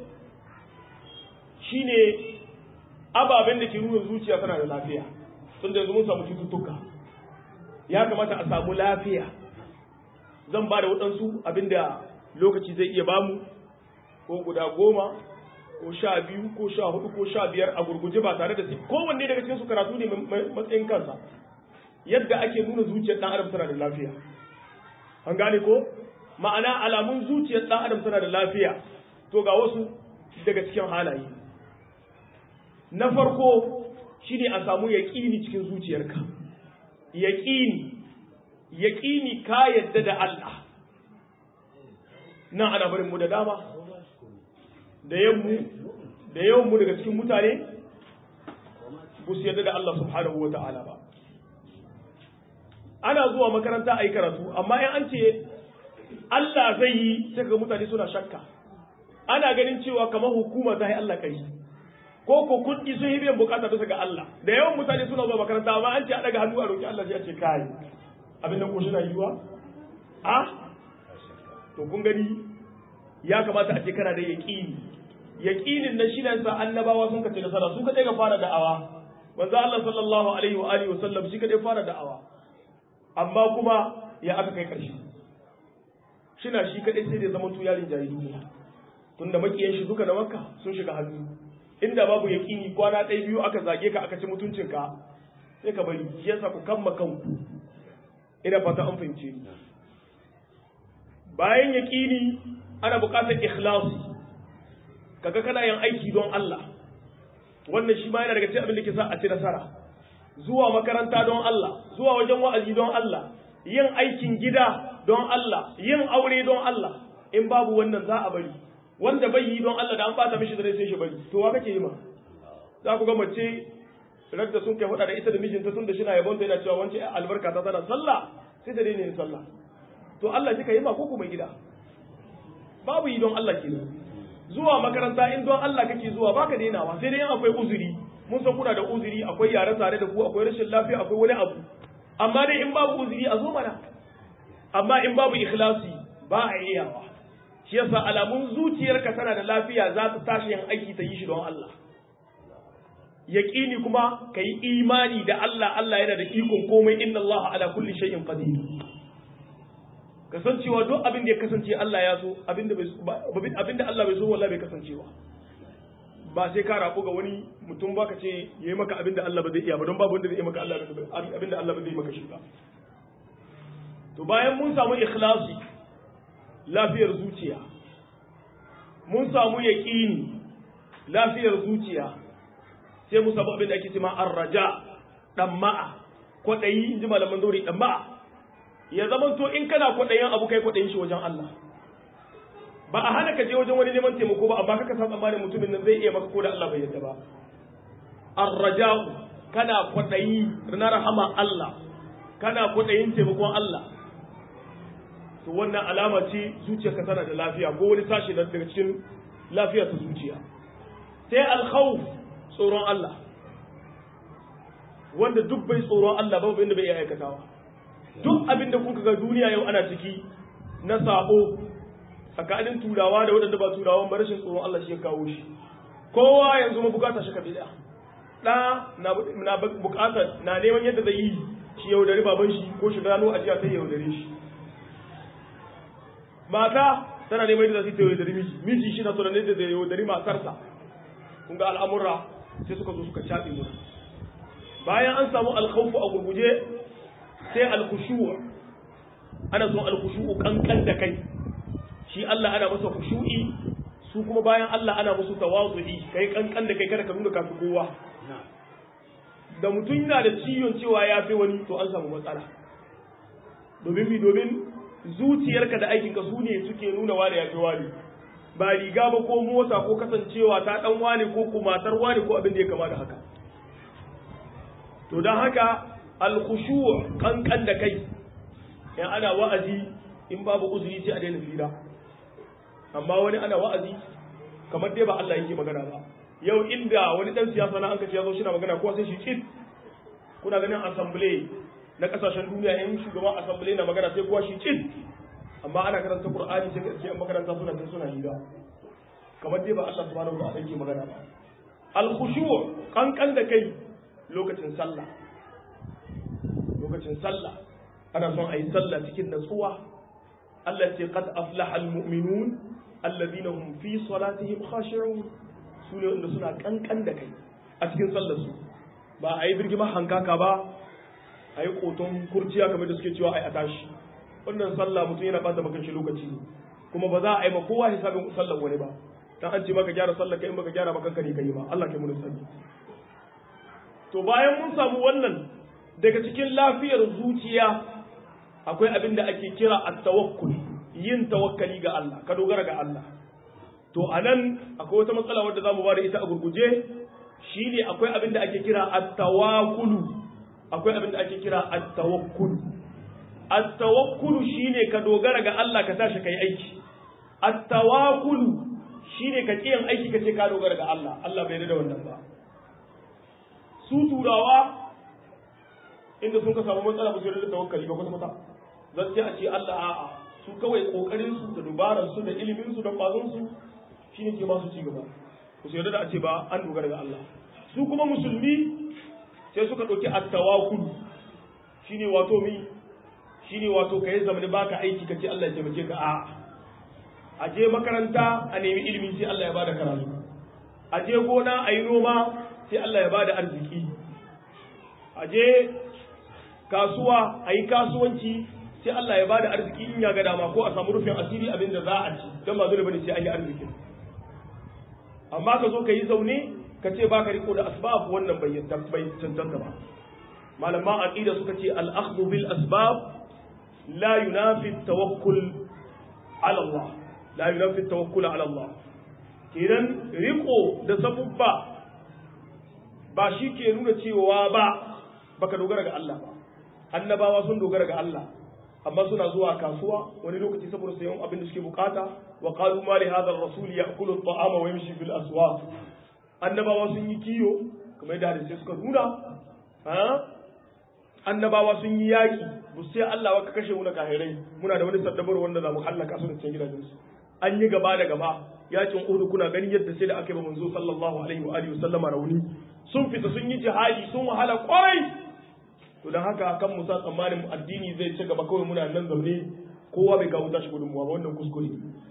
shine ababen da ke nuna zuciya tana da lafiya tun da yanzu mun samu cututtuka ya kamata a samu lafiya zan ba da waɗansu abinda lokaci zai iya bamu ko guda goma ko sha biyu ko sha hudu ko sha biyar a gurguje ba tare da su kowanne daga cikin su karatu ne matsayin kansa yadda ake nuna zuciyar ɗan adam tana da lafiya an gane ko ma'ana alamun zuciyar ɗan adam tana da lafiya to ga wasu daga cikin halaye na farko shine a samu yaƙini cikin zuciyarka yaƙini yaƙini ka yadda da Allah nan ana barin mu da dama da yammu da yawan mu daga cikin mutane ba su yadda da Allah subhanahu wata'ala ba ana zuwa makaranta a yi karatu amma in an ce Allah zai yi sai ga mutane suna shakka ana ganin cewa kamar hukuma ta yi Allah kai ko ko kuɗi sun yi biyan bukata bisa ga Allah da yawan mutane suna zuwa makaranta amma an ce a daga hannu a roki Allah sai a ce kai abin nan ko shi na yiwa a to kun gani ya kamata a ce kana da yaqini yaqinin nan shi ne sa annabawa sun kace nasara su kadai ga fara da'awa manzo Allah sallallahu alaihi wa alihi wa sallam shi kadai fara da'awa amma kuma ya aka kai karshe shina shi kadai sai da zaman tu yarin jari duniya tunda makiyan shi duka da makka sun shiga hannu inda babu yaƙini kwana ɗaya biyu aka zage ka aka ci mutuncinka sai ka bari shi yasa ku kamma kanku ina fata an fahimce ni bayan yaƙini ana buƙatar ikhlasi kaga kana yin aiki don Allah wannan shi ma yana daga cikin abin da ke sa a ci nasara zuwa makaranta don Allah zuwa wajen wa'azi don Allah yin aikin gida don Allah yin aure don Allah in babu wannan za a bari wanda bai yi don Allah da an bata mishi da rai sai shi bari to wa kake yi ma za ku ga mace radda sun kai faɗa da ita da mijinta tun da shi na yabon ta yana cewa wance albarka ta tana sallah sai ta daina yin sallah to Allah kika yi ma ko kuma gida babu yi don Allah kenan zuwa makaranta in don Allah kake zuwa baka dainawa sai dai in akwai uzuri mun san kuna da uzuri akwai yare tare da ku akwai rashin lafiya akwai wani abu amma dai in babu uzuri a zo mana amma in babu ikhlasi ba a iyawa shi yasa alamun zuciyarka tana da lafiya za ta tashi yin aiki ta yi shi don Allah yaqini kuma kai imani da Allah Allah yana da ikon komai inna Allah ala kulli shay'in qadir kasancewa duk abin da ya kasance Allah ya so abin da abin da Allah bai so wallahi bai kasancewa ba sai ka rafu ga wani mutum ba ka ce yayi maka abin da Allah ba zai iya ba don babu wanda zai yi maka Allah abin da Allah ba zai maka shi ba to bayan mun samu ikhlasi lafiyar zuciya mun samu yaƙini lafiyar zuciya sai mu samu abin da ake cewa arraja damma'a kwaɗayi in ji malaman dori damma'a ya zama to in kana kwaɗayin abu kai kwaɗayin shi wajen Allah ba a hana ka je wajen wani neman taimako ba amma kaka san tsammanin mutumin nan zai iya maka ko da Allah bai yarda ba arraja'u kana kwaɗayi na rahama Allah kana kwaɗayin taimakon Allah to wannan alama ce zuciyarka tana da lafiya ko wani sashi daga cikin lafiya ta zuciya sai alkhawf tsoron Allah wanda duk bai tsoron Allah babu inda bai iya aikatawa duk abin da kuka ga duniya yau ana ciki na sabo tsakanin turawa da waɗanda ba turawan ba rashin tsoron Allah shi ya kawo shi kowa yanzu ma bukata shi kabila da na na bukata na neman yadda zai yi shi yaudari baban shi ko shi gano ajiya ta yaudare shi mata tana neman yadda za su yi yaudari miji miji shi na tsoron yadda zai yaudari matarsa kun ga al'amura sai suka zo suka caɓe mu bayan an samu alkhawfu a gurguje sai alkhushu'a ana son alkhushu'u kankan da kai shi Allah ana masa khushu'i su kuma bayan Allah ana musu tawazu'i kai kankan da kai kada ka nuna kafi kowa da mutum yana da ciwon cewa ya fi wani to an samu matsala domin mi domin zuciyarka da aikinka su ne suke nuna wani ya fi wani ba riga ba ko mota ko kasancewa ta dan wani ko kumatar wani ko abin da ya kama da haka to don haka alkhushu kankan da kai in ana wa'azi in babu uzuri sai a daina fira amma wani ana wa'azi kamar dai ba Allah yake magana ba yau inda wani dan siyasa na an kace yazo shi na magana kowa sai shi cit kuna ganin assembly na kasashen duniya in shugaban assembly na magana sai kowa shi cit amma ana karanta qur'ani sai kace makaranta suna tun suna hira kamar dai ba Allah subhanahu wa ta'ala yake magana ba al-khushu' kankan da kai lokacin sallah lokacin sallah ana son a yi sallah cikin natsuwa Allah ce qad aflaha al-mu'minun alladhina hum fi salatihim khashi'un su ne wanda suna kankan da kai a cikin sallar su ba a yi birgima hankaka ba a yi koton kurciya kamar da suke cewa ai a tashi wannan sallah mutum yana bata maka shi lokaci ne kuma ba za a yi ma kowa hisabin sallar wani ba dan an ce maka gyara sallar kai in baka gyara ba kanka ne kai ba Allah kai mun sani to bayan mun samu wannan daga cikin lafiyar zuciya akwai abin da ake kira at-tawakkul yin tawakkali ga Allah ka dogara ga Allah to anan akwai wata matsala wadda zamu bada ita a gurguje shine akwai abin da ake kira at-tawakkul akwai abin da ake kira at-tawakkul at-tawakkul shine ka dogara ga Allah ka tashi kai aiki at-tawakkul shine ka kiyan aiki ka ce ka dogara ga Allah Allah bai da wannan ba su turawa inda sun ka samu matsala ba su da tawakkali ba kwata kwata zan ce a ce Allah a'a su kawai kokarin su da dubaran su da ilimin su da kwazon su shine ke ba su ci gaba ku su yarda da a ce ba an dogara ga Allah su kuma musulmi sai suka dauki at-tawakkul shine wato mi shine wato kai zamani baka aiki kace Allah ya taimake ka a'a a je makaranta a nemi ilimi sai Allah ya bada karatu a je gona a yi noma sai Allah ya bada arziki a je kasuwa a yi kasuwanci sai Allah ya bada arziki in ya ga dama ko a samu rufin asiri abin da za a ci don ba dole bane sai an yi arziki amma ka zo ka yi zaune ka ce baka riko da asbab wannan bai bai cancanta ba malaman aqida suka ce al-akhdhu bil asbab la yunafi tawakkul ala Allah la yunafi tawakkul ala Allah kenan riko da sabubba ba shi ke nuna cewa ba baka dogara ga Allah ba annabawa sun dogara ga Allah amma suna zuwa kasuwa wani lokaci saboda sayan abin da suke bukata wa qalu ma li hadha ar-rasul ya'kulu at-ta'ama wa yamshi fil aswaq annabawa sun yi kiyo kamar yadda hadisi suka nuna ha annabawa sun yi yaki bu sai Allah wa ka kashe mu na kahirai muna da wani saddabar wanda za mu hallaka su da cikin gidajensu an yi gaba da gaba yakin Uhud kuna ganin yadda sai da aka yi manzo sallallahu alaihi wa alihi sallama rauni sun fita sun yi jihadi sun wahala kwarai to dan haka kan musa tsammanin addini zai ci gaba kawai muna nan zaune kowa bai kawo tashi gudunmuwa ba wannan kuskure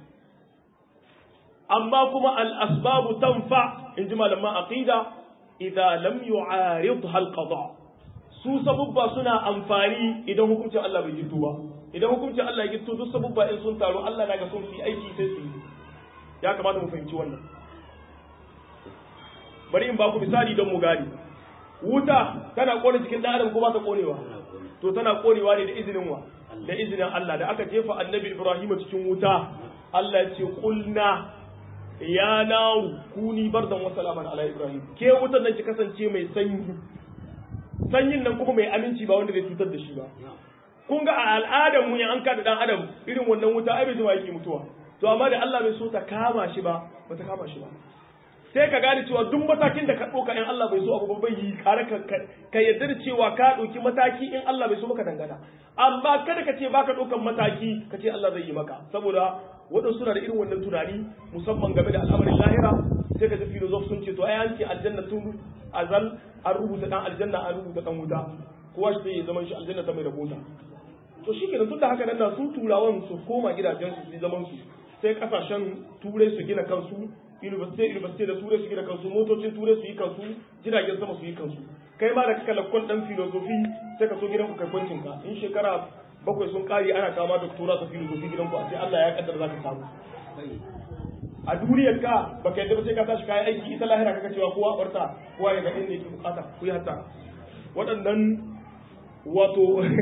amma kuma al asbabu tanfa in ji malaman aqida idza lam yu'aridha al qada su sabubba suna amfani idan hukuncin Allah bai gitto ba idan hukuncin Allah ya gitto duk sabubba in sun taru Allah na ga sun fi aiki sai su yi ya kamata mu fahimci wannan bari in ba ku misali don mu gani wuta tana kone cikin dan adam ko ba ta konewa to tana konewa ne da izinin wa da izinin Allah da aka jefa annabi Ibrahim cikin wuta Allah ya ce kulna ya naru kuni bardan wa salaman ala Ibrahim ke wutar nan ki kasance mai sanyi sanyin nan kuma mai aminci ba wanda zai cutar da shi ba kun ga a al'adar mu an kada dan adam irin wannan wuta ai bai jima yake mutuwa to amma da Allah bai so ta kama shi ba ba ta kama shi ba sai ka gane cewa duk matakin da ka ɗauka in Allah bai so abu bai yi kare ka ka yarda da cewa ka ɗauki mataki in Allah bai so maka dangana amma kada ka ce baka ɗaukan mataki ka ce Allah zai yi maka saboda waɗansu suna da irin wannan tunani musamman game da al'amarin lahira sai ka ji filozof sun ce to ai an ce aljanna tun azal an rubuta dan aljanna an rubuta dan wuta kowa shi ya zaman shi aljanna ta mai da mota to shi kenan tun da haka nan na su turawan su koma gidajen su su zaman su sai kasashen turai su gina kansu university university da turai su gina kansu motocin turai su yi kansu jiragen sama su yi kansu kai ma da kaka lakkon dan filosofi sai ka so gidan ku kai kwancin ka in shekara bakwai sun kare ana kama doktora ta filosofi gidan ku a sai Allah ya kaddara zaka samu a duniyar ka baka yadda ba sai ka tashi kayan aiki ita lahira kaka cewa kowa barta kowa ya ga inda yake bukata ku yi hatta waɗannan wato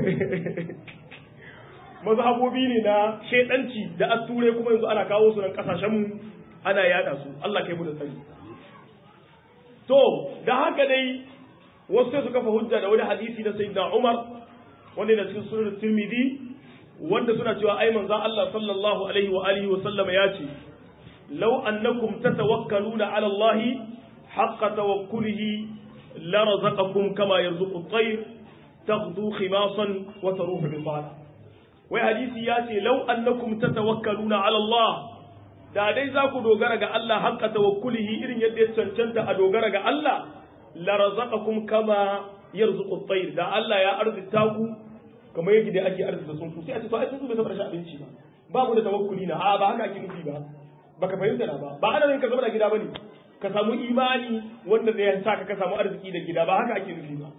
mazhabobi ne na shedanci da asture kuma yanzu ana kawo su nan kasashen mu ana yada su Allah kai mu da sani to da haka dai wasu sai su kafa hujja da wani hadisi na sayyidina Umar wanda da cikin sunan Tirmidhi wanda suna cewa ai manzon Allah sallallahu alaihi wa alihi wa sallama ya ce law annakum tatawakkaluna ala Allah haqqa tawakkulihi la razaqakum kama yarzuqu at-tayr taghdu khimasan wa taruhu bi wai hadisi ya ce law annakum tatawakkaluna ala Allah da dai za ku dogara ga Allah haqqa tawakkulihi irin yadda ya cancanta a dogara ga Allah la razaqakum kama yarzuqu at-tayr da Allah ya arzita ku kamar yadda dai ake arzita tsuntsu sai a ce to ai tsuntsu bai taɓa rashin abinci ba babu da tawakkuli na a ba haka ake nufi ba baka fahimta na ba ba ana yin ka zama da gida bane ka samu imani wanda zai sa ka ka samu arziki da gida ba haka ake nufi ba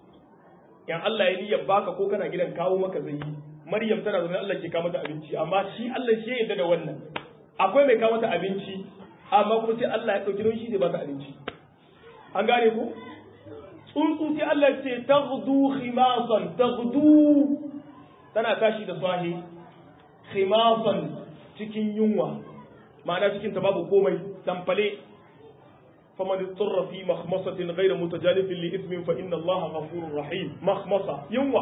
yan Allah ya niyyar baka ko kana gidan kawo maka zai yi Maryam tana zaune Allah ke kawo mata abinci amma shi Allah shi ya yarda da wannan akwai mai kawo mata abinci amma kuma sai Allah ya dauki don shi zai ba ta abinci an gane ko tsuntsu sai Allah ce taghdu khimasan taghdu tana tashi da sahi khimasan cikin yunwa ma'ana cikin ta babu komai tamfale faman ittara fi makhmasatin ghayra mutajalifin li ithmin fa inna Allah ghafurur rahim makhmasa yunwa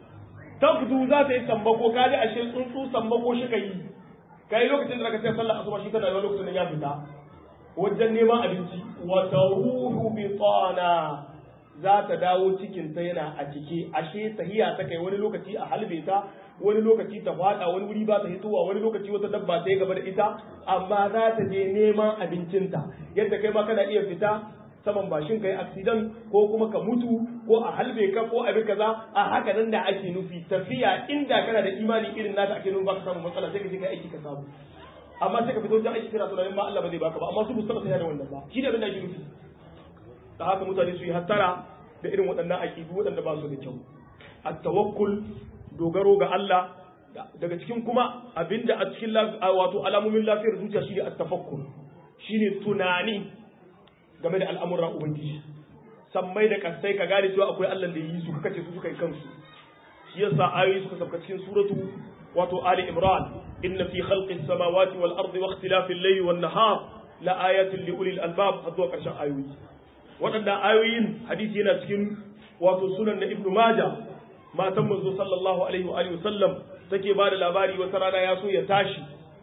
tabdu za ta yi sambako kaji ashe tsuntsu sambako shi kai kai lokacin da ka ce sallar asuba shi tana lokacin da ya fita wajen neman abinci wa taruhu bitana za ta dawo cikin ta yana a cike ashe tahiya ta kai wani lokaci a halbe ta wani lokaci ta fada wani wuri ba ta hitowa wani lokaci wata dabba ta yi gaba da ita amma za ta je neman abincinta yadda kai ma kana iya fita saman bashin kai accident ko kuma ka mutu ko a halbe ka ko abin kaza a haka nan da ake nufi tafiya inda kana da imani irin naka ake nufi ba ka samu matsala sai ka je kai aiki ka samu amma sai ka fito wajen aiki kana tunanin ma Allah ba zai baka ba amma su ba su taɓa da wannan ba shi ne abin da ake nufi da haka mutane su yi hattara da irin waɗannan aƙidu waɗanda ba su da kyau at-tawakkul dogaro ga Allah daga cikin kuma abinda a cikin wato alamomin lafiyar zuciya shine at-tafakkur shine tunani game da al'amuran ubangiji sammai da kasai ka gane cewa akwai Allah da yi su kace su suka yi kansu shi yasa ayoyi suka sauka cikin suratu wato ali imran inna fi khalqis samawati wal ardi wa ikhtilafil layli wan nahar la ayatin li ulil albab har zuwa karshen ayoyi waɗannan ayoyin hadisi yana cikin wato sunan na ibnu maja matan manzo sallallahu alaihi wa alihi wasallam take ba da labari wata rana ya so ya tashi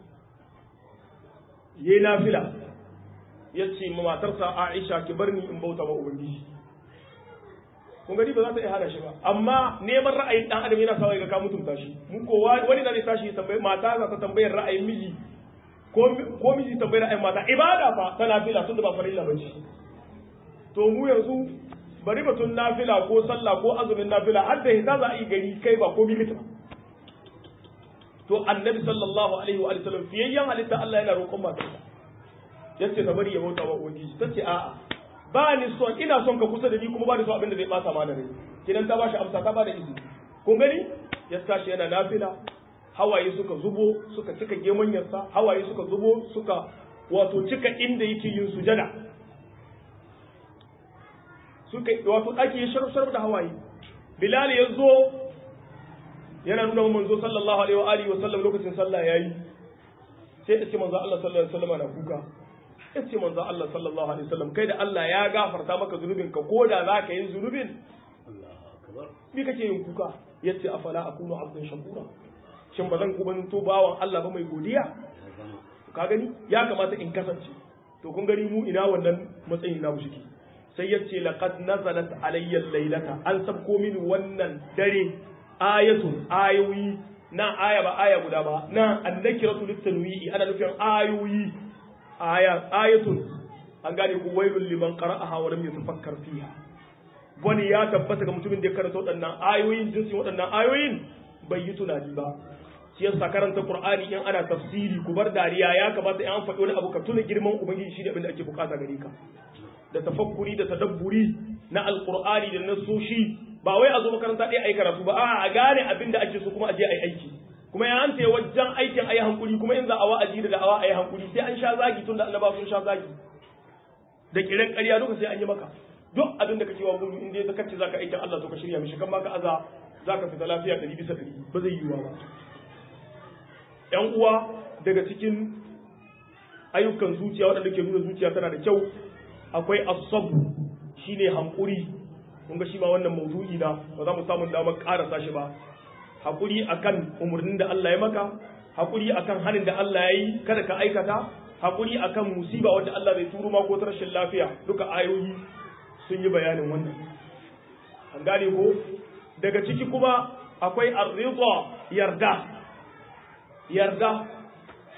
yayi nafila yace ma matarsa Aisha ki bar ni in bauta ma ubangiji kun gani ba za ta iya hana shi ba amma neman ra'ayin dan adam yana sawa ga ka mutunta shi mun ko wani da zai tashi ya tambaye mata za ta tambayar ra'ayin miji ko miji tambayar ra'ayin mata ibada fa ta nafila tunda ba farilla bace to mu yanzu bari batun nafila ko sallah ko azumin nafila har da hita za a yi gari kai ba ko milita to annabi sallallahu alaihi wa sallam fiyayyen halitta Allah yana roƙon matarsa yace ta bari ya bauta wa ubangiji tace a'a ba ni son ina son ka kusa da ni kuma ba ni son abin da zai bata ma da rai kidan ta bashi amsa ta bada izini kun gani ya tashi yana nafila hawaye suka zubo suka cika gemanyarsa hawaye suka zubo suka wato cika inda yake yin sujada suka wato ɗaki ya sharf da hawaye bilal ya zo yana nuna wa manzo sallallahu alaihi wa alihi wa sallam lokacin sallah yayi sai ya ce manzo Allah sallallahu alaihi wasallam na kuka ya ce manzo Allah sallallahu alaihi wasallam kai da Allah ya gafarta maka zunubin ka koda za ka yi zunubin me kake yin kuka ya ce afala akunu abdan shakura shin ba zan kubanto bawan Allah ba mai godiya ka gani ya kamata in kasance to kun gani mu ina wannan matsayin na mushiki sai ya ce laqad nazalat alayya laylata an sabko min wannan dare ayatun ayoyi na aya ba aya guda ba na annakiratu litanwi'i ana nufin ayoyi aya ayatun an gane ku wailul liman qara'aha wa lam yatafakkar fiha wani ya tabbata ga mutumin da ya karanta waɗannan ayoyin jinsin waɗannan ayoyin bai yi tunani ba shi yasa karanta qur'ani in ana tafsiri ku bar dariya ya kamata in an faɗi wani abu ka tuna girman ubangiji shi ne abin da ake bukata gare ka da tafakkuri da tadabburi na alqur'ani da nasoshi ba wai a zo makaranta ɗaya ayi karatu ba a gane abin da ake so kuma a je ayi aiki kuma ya an wajen aikin ayi hankuri kuma in za a wa'azi da da'awa ayi hankuri sai an sha zagi tun da annaba sun sha zagi da kiran ƙarya duka sai an yi maka duk abin da kake wa gudu in dai zaka ce zaka aikin Allah to ka shirya mishi kan baka aza zaka fita lafiya ɗari bisa ɗari ba zai yiwuwa ba ƴan uwa daga cikin ayyukan zuciya waɗanda ke nuna zuciya tana da kyau akwai asabu shine hankuri kun ga shi ma wannan mawdu'i na ba za mu samu damar karasa shi ba hakuri akan umarnin da Allah ya maka hakuri akan hanin da Allah ya yi kada ka aikata hakuri akan musiba wanda Allah bai turo ma ko ta rashin lafiya duka ayoyi sun yi bayanin wannan an gane ko daga ciki kuma akwai ar yarda yarda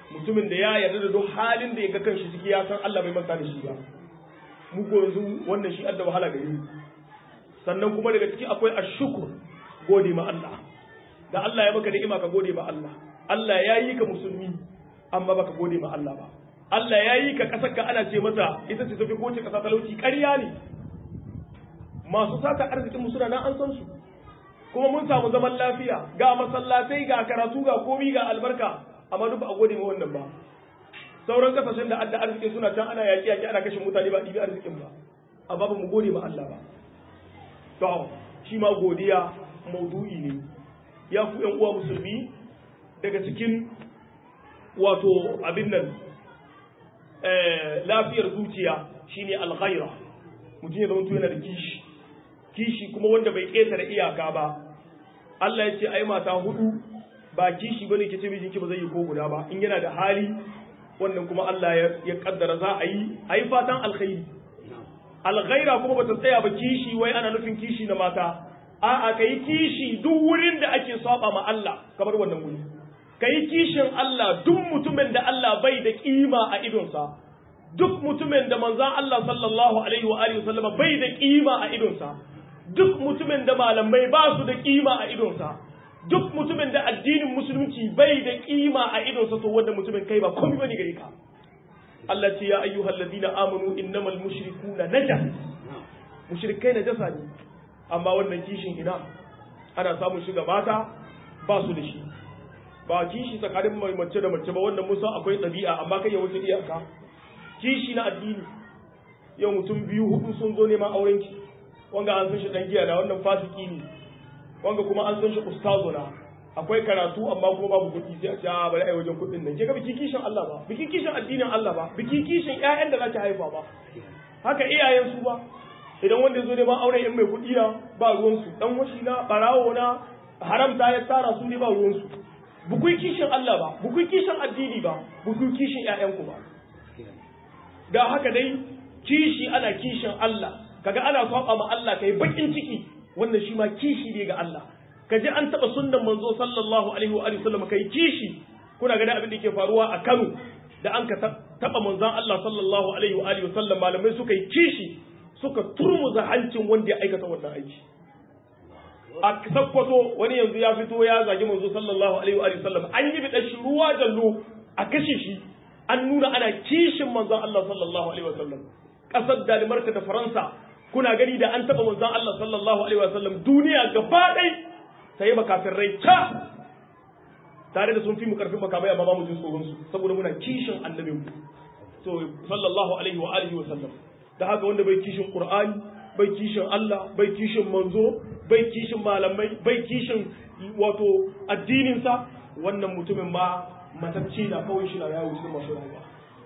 mutumin da ya yarda da duk halin da ya ga kanshi ciki ya san Allah bai manta da shi ba mu ko yanzu wannan shi adda wahala gare mu sannan kuma daga ciki akwai ashkur gode ma Allah da Allah ya maka ni'ima ka gode ma Allah Allah ya yi ka musulmi amma baka gode ma Allah ba Allah ya yi ka kasar ka ana ce mata ita ce tafi kowace kasa talauci ƙarya ne masu sata arzikin mu suna nan an san su kuma mun samu zaman lafiya ga masallatai ga karatu ga komi ga albarka amma duk ba a gode ma wannan ba sauran kasashen da adda arzikin suna can ana yaƙi yaƙi ana kashe mutane ba ɗibi arzikin ba amma ba mu gode ma Allah ba to shi ma godiya maudu'i ne ya ku ƴan uwa musulmi daga cikin wato abin nan lafiyar zuciya shine alghaira mutum ya zama yana da kishi kishi kuma wanda bai ƙetare iyaka ba Allah ya ce ai mata hudu ba kishi bane ke ce mijinki ba zai yi ko guda ba in yana da hali wannan kuma Allah ya kaddara za a yi ai fatan alkhairi alghaira kuma bata tsaya ba kishi wai ana nufin kishi na mata a'a kai kishi duk wurin da ake saba ma Allah kamar wannan wuri kai kishin Allah duk mutumin da Allah bai da kima a idonsa duk mutumin da manzon Allah sallallahu alaihi wa alihi wasallama bai da kima a idonsa duk mutumin da malamai ba su da kima a idonsa duk mutumin da addinin musulunci bai da kima a idonsa to wanda mutumin kai ba komai bane gare ka Allah ce ya ayyuhal ladina amanu innamal mushrikuna najas mushrikai najasa ne amma wannan kishin ina ana samun shiga mata ba su da shi ba kishi tsakanin mai mace da mace ba wannan mun san akwai ɗabi'a amma kai ya wuce iyaka kishi na addini yau mutum biyu hudu sun zo neman auren ki wanga an san shi dan giya na wannan fasiki ne wanga kuma an san shi ustazo na akwai karatu amma kuma babu kuɗi sai a ce a bari ai wajen kuɗin nan ke ga biki kishin Allah ba biki kishin addinin Allah ba biki kishin ƴaƴan da za ta haifa ba haka iyayen su ba idan wanda zo neman auren in mai kuɗi na ba ruwan su dan washi na barawo na haramta ya tsara su ne ba ruwan su bukui kishin Allah ba bukui kishin addini ba bukui kishin ƴaƴanku ba ga haka dai kishi ana kishin Allah kaga ana saba ma Allah kai bakin ciki wannan shi ma kishi ne ga Allah kaji an taba sunnan manzo sallallahu alaihi wa alihi wasallam kai kishi kuna ga abin da yake faruwa a Kano da an ka taba manzon Allah sallallahu alaihi wa alihi wasallam malamai suka yi kishi suka turmuza hancin wanda ya aikata wannan aiki a sakkwato wani yanzu ya fito ya zagi manzo sallallahu alaihi wa sallam an yi bidan shi ruwa jallo a kashe shi an nuna ana kishin manzon Allah sallallahu alaihi wa sallam kasar Danimarka da Faransa kuna gani da an taba manzon Allah sallallahu alaihi wa sallam duniya gaba ɗai sai makafirai ta tare da sun fi mu karfin makamai amma ba mu jin tsoron su saboda muna kishin annabi mu to sallallahu alaihi wa alihi wa sallam da haka wanda bai kishin Qur'ani bai kishin Allah bai kishin manzo bai kishin malamai bai kishin wato addininsa wannan mutumin ba matacce na kawai shi na yawo cikin masu rayuwa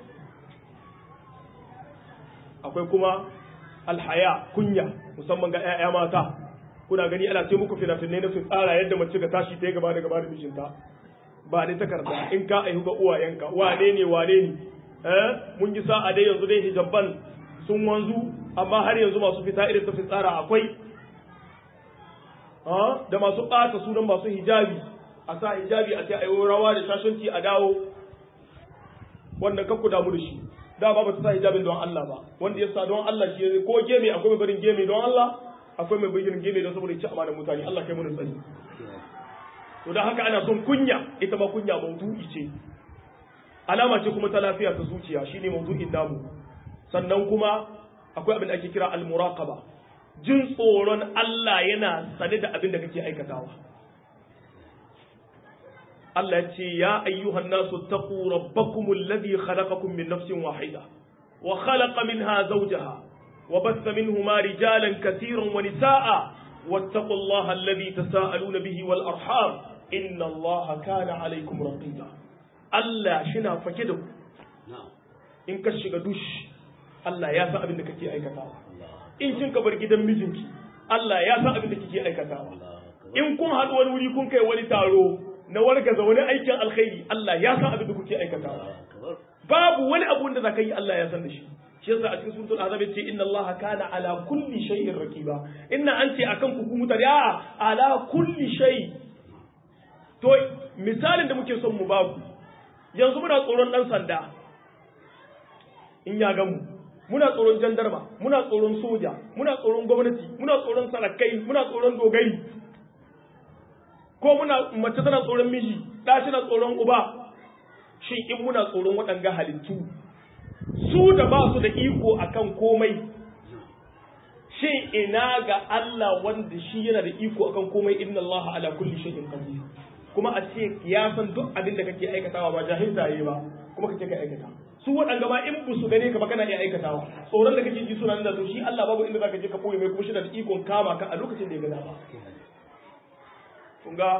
akwai kuma alhaya kunya musamman ga 'ya'ya mata kuna gani ana ce muku fina-finai na sun tsara yadda mace ga tashi ta gaba da gaba da mijinta ba ne takarda in ka aihu ga uwayenka wane ne wane ne eh mun yi sa'a dai yanzu dai hijabban sun wanzu amma har yanzu masu fita irin ta tsara akwai da masu ɓata sunan masu hijabi a sa hijabi a ce a yi rawa da shashanci a dawo wannan kakku damu da shi da ba ba ta sa hijabin don Allah ba wanda ya sa don Allah shi ko geme akwai mai barin geme don Allah akwai mai barin geme don saboda ci amanar mutane Allah kai mun tsari to dan haka ana son kunya ita ma kunya maudu'i ce alama ce kuma ta lafiya ta zuciya shine maudu'in namu sannan kuma akwai abin da ake kira al-muraqaba jin tsoron Allah yana sane da abin da kake aikatawa Allah ya ce ya ayyuhan nasu taqu rabbakumul ladhi khalaqakum min nafsin wahida wa khalaqa minha zawjaha wa bassa minhuma rijalan katiran wa nisaa wattaqullaha alladhi tasaaluna bihi wal arham inna Allaha kana alaykum raqiba Allah shina fake da ku in ka shiga dush Allah ya san abin da kake aikatawa in kin ka bar gidan mijinki Allah ya san abin da kike aikatawa in kun haɗu wani wuri kun kai wani taro na wargaza wani aikin alkhairi Allah ya san abin da kuke aikatawa babu wani abu da zaka yi Allah ya san da shi shi yasa a cikin suratul azab yace inna Allah kana ala kulli shay'in raqiba inna anti akan ku ku mutare a ala kulli shay to misalin da muke son mu baku yanzu muna tsoron ɗan sanda in ya gamu muna tsoron jandarma muna tsoron soja muna tsoron gwamnati muna tsoron sarakai muna tsoron dogari ko muna mace tana tsoron miji ɗa na tsoron uba shin in muna tsoron waɗanga halittu su da ba su da iko akan komai shin ina ga Allah wanda shi yana da iko akan komai inna Allah ala kulli shay'in qadir kuma a ce ya san duk abin da kake aikatawa ba jahilta yayi ba kuma kake ka aikata su waɗanda ma in bu su gane ka ba kana iya aikatawa tsoron da kake ji suna nan da to shi Allah babu inda zaka je ka koyi mai kuma shi da ikon kama ka a lokacin da ya ga dama kun ga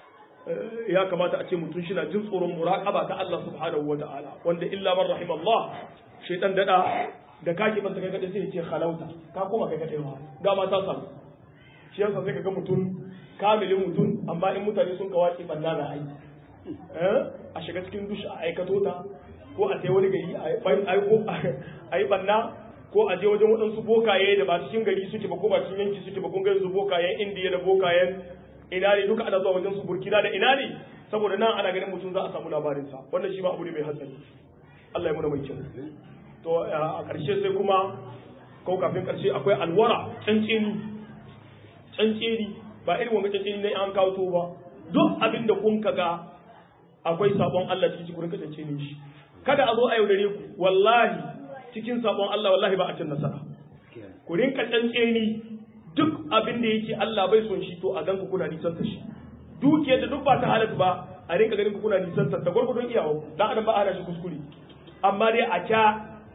ya kamata a ce mutum shi na jin tsoron muraqaba ta Allah subhanahu wataala wanda illa man rahim Allah shaytan dada da kake ban kai kadai sai ya ce khalauta ka koma kai kadai ma ga ma ta samu shi yasa sai ka ga mutum kamilin mutum amma in mutane sun kawace banna na ai a shiga cikin dushi a aikato ta ko a sai wani gari a yi banna ko a je wajen waɗansu bokaye da ba cikin gari suke ba ko ba cikin yanki suke ba kun gani su bokayen indiya da bokayen ina ne duka ana zuwa wajen su burkina da ina ne saboda nan ana ganin mutum za a samu labarinsa wannan shi ma abu ne mai hatsari Allah ya muna mai kyau to a ƙarshe sai kuma ko kafin ƙarshe akwai alwara canceni canceni ba irin wanga canceni ne an kawo to ba duk abin da kun kaga akwai sabon Allah cikin ku rinka canceni shi kada a zo a yaudare ku wallahi cikin sabon Allah wallahi ba a cin nasara ku rinka canceni duk abin da yake Allah bai son shi to a ganku kuna nisan ta shi dukiyar da duk ba ta halatta ba a rinka ganin ku kuna nisan ta gurgurdun iyawa dan adam ba a shi kuskure amma dai a kya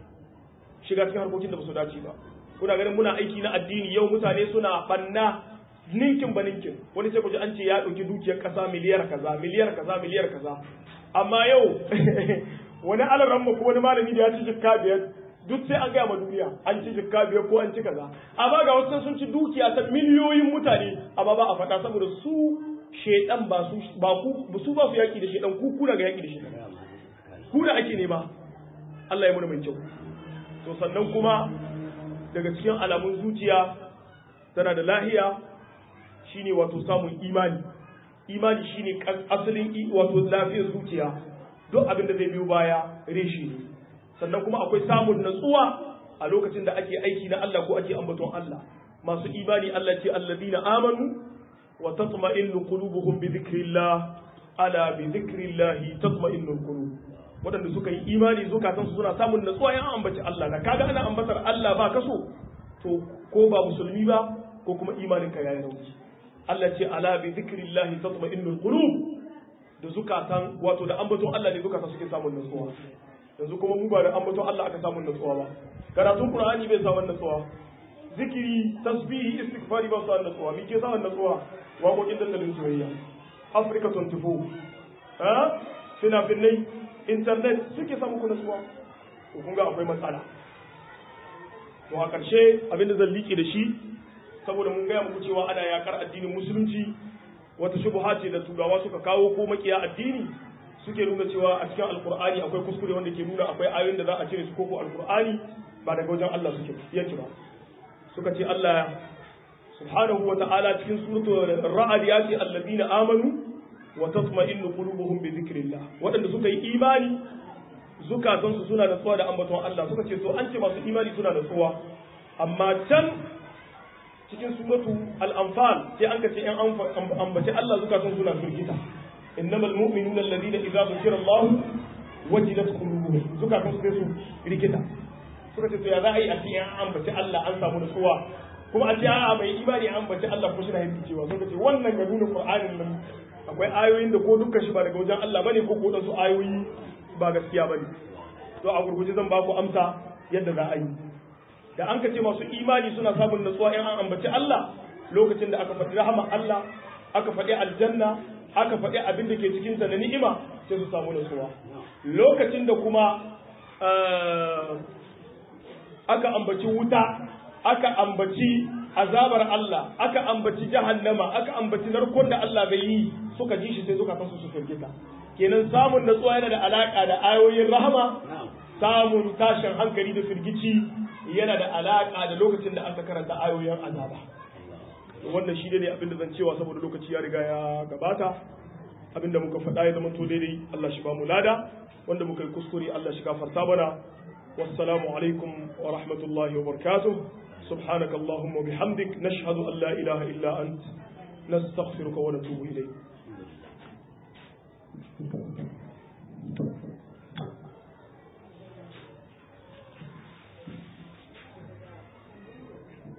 shiga cikin harkokin da ba su dace ba kuna ganin muna aiki na addini yau mutane suna banna ninkin ba ninkin wani sai ku ji an ce ya ɗauki dukiyar ƙasa miliyar kaza miliyar kaza miliyar kaza amma yau wani alaran ko wani malami da ya ci jikka biyar duk sai an gaya ma duniya an ci jikka biyar ko an ci kaza amma ga wasu sun ci dukiya ta miliyoyin mutane amma ba a faɗa saboda su shedan ba su ba ku su ba su yaki da shedan ku kuna ga yaki da shedan ku da ake nema Allah ya muna mai kyau to sannan kuma daga cikin alamun zuciya tana da lahiya shine wato samun imani imani shine asalin wato lafiyar zuciya duk abin da zai biyo baya reshi ne sannan kuma akwai samun natsuwa a lokacin da ake aiki na Allah ko ake ambaton Allah masu imani Allah ce alladina amanu wa tatma'innu qulubuhum bi dhikrillah ala bi dhikrillah tatma'innul qulub waɗanda suka yi imani zukatan su suna samun natsuwa yan ambaci Allah da kaga ana ambatar Allah ba kaso to ko ba musulmi ba ko kuma imanin ka yayi rauni Allah ce ala bi dhikrillah tatma'innul qulub da zukatan wato da ambaton Allah ne zukatan suke samun natsuwa yanzu kuma mu ba da ambaton Allah aka samun natsuwa ba karatun Qur'ani bai samun natsuwa zikiri tasbihi istighfari ba samun natsuwa me ke samun natsuwa waƙoƙin dandalin soyayya Africa 24 ha fina-finai internet suke samun ku natsuwa to kun ga akwai matsala to a ƙarshe abinda zan liƙe da shi saboda mun gaya muku cewa ana yakar addinin musulunci wata shubuha ce da turawa suka kawo ko makiya addini suke nuna cewa a cikin alkur'ani akwai kuskure wanda ke nuna akwai ayoyin da za a cire su koko alkur'ani ba daga wajen Allah suke yake ba suka ce Allah subhanahu wa ta'ala cikin suratul ra'd ya ce allazina amanu wa tatma'innu qulubuhum bi dhikrillah wadanda suka yi imani zukatan su suna natsuwa da ambaton Allah suka ce to an ce masu imani suna natsuwa amma can cikin suratu al-anfal sai an ka ce an ambaci Allah zukatan suna firgita إنما المؤمنون الذين إذا ذكر الله وجلت قلوبهم suka kan sai su rikita suka ce to ya za a yi a ce an ambaci Allah an samu nutsuwa kuma a ce a mai imani an ambaci Allah ko shi na yin cewa suka ce wannan ga nuna Qur'anin nan akwai ayoyin da ko dukkan shi ba daga wajen Allah bane ko ko dan su ayoyi ba gaskiya bane to a gurguje zan ba ku amsa yadda za a yi da an ka ce masu imani suna samun nutsuwa in an ambaci Allah lokacin da aka faɗi rahama Allah aka faɗi aljanna aka faɗi abin da ke cikinsa na ni'ima sai su samu nutsuwa lokacin da kuma aka ambaci wuta aka ambaci azabar Allah aka ambaci jahannama aka ambaci narkon da Allah bai yi suka ji shi sai suka san su su firgita kenan samun natsuwa yana da alaka da ayoyin rahama samun tashin hankali da firgici yana da alaka da lokacin da aka karanta ayoyin azaba wannan shi ne abin da zan cewa saboda lokaci ya riga ya gabata abinda muka faɗa ya zama to daidai Allah shi ba mu lada wanda muka yi kuskure Allah shi gafarta mana wassalamu alaikum wa rahmatullahi wa barakatuh subhanaka allahumma bihamdik nashhadu an la ilaha illa ant nastaghfiruka wa natubu ilayk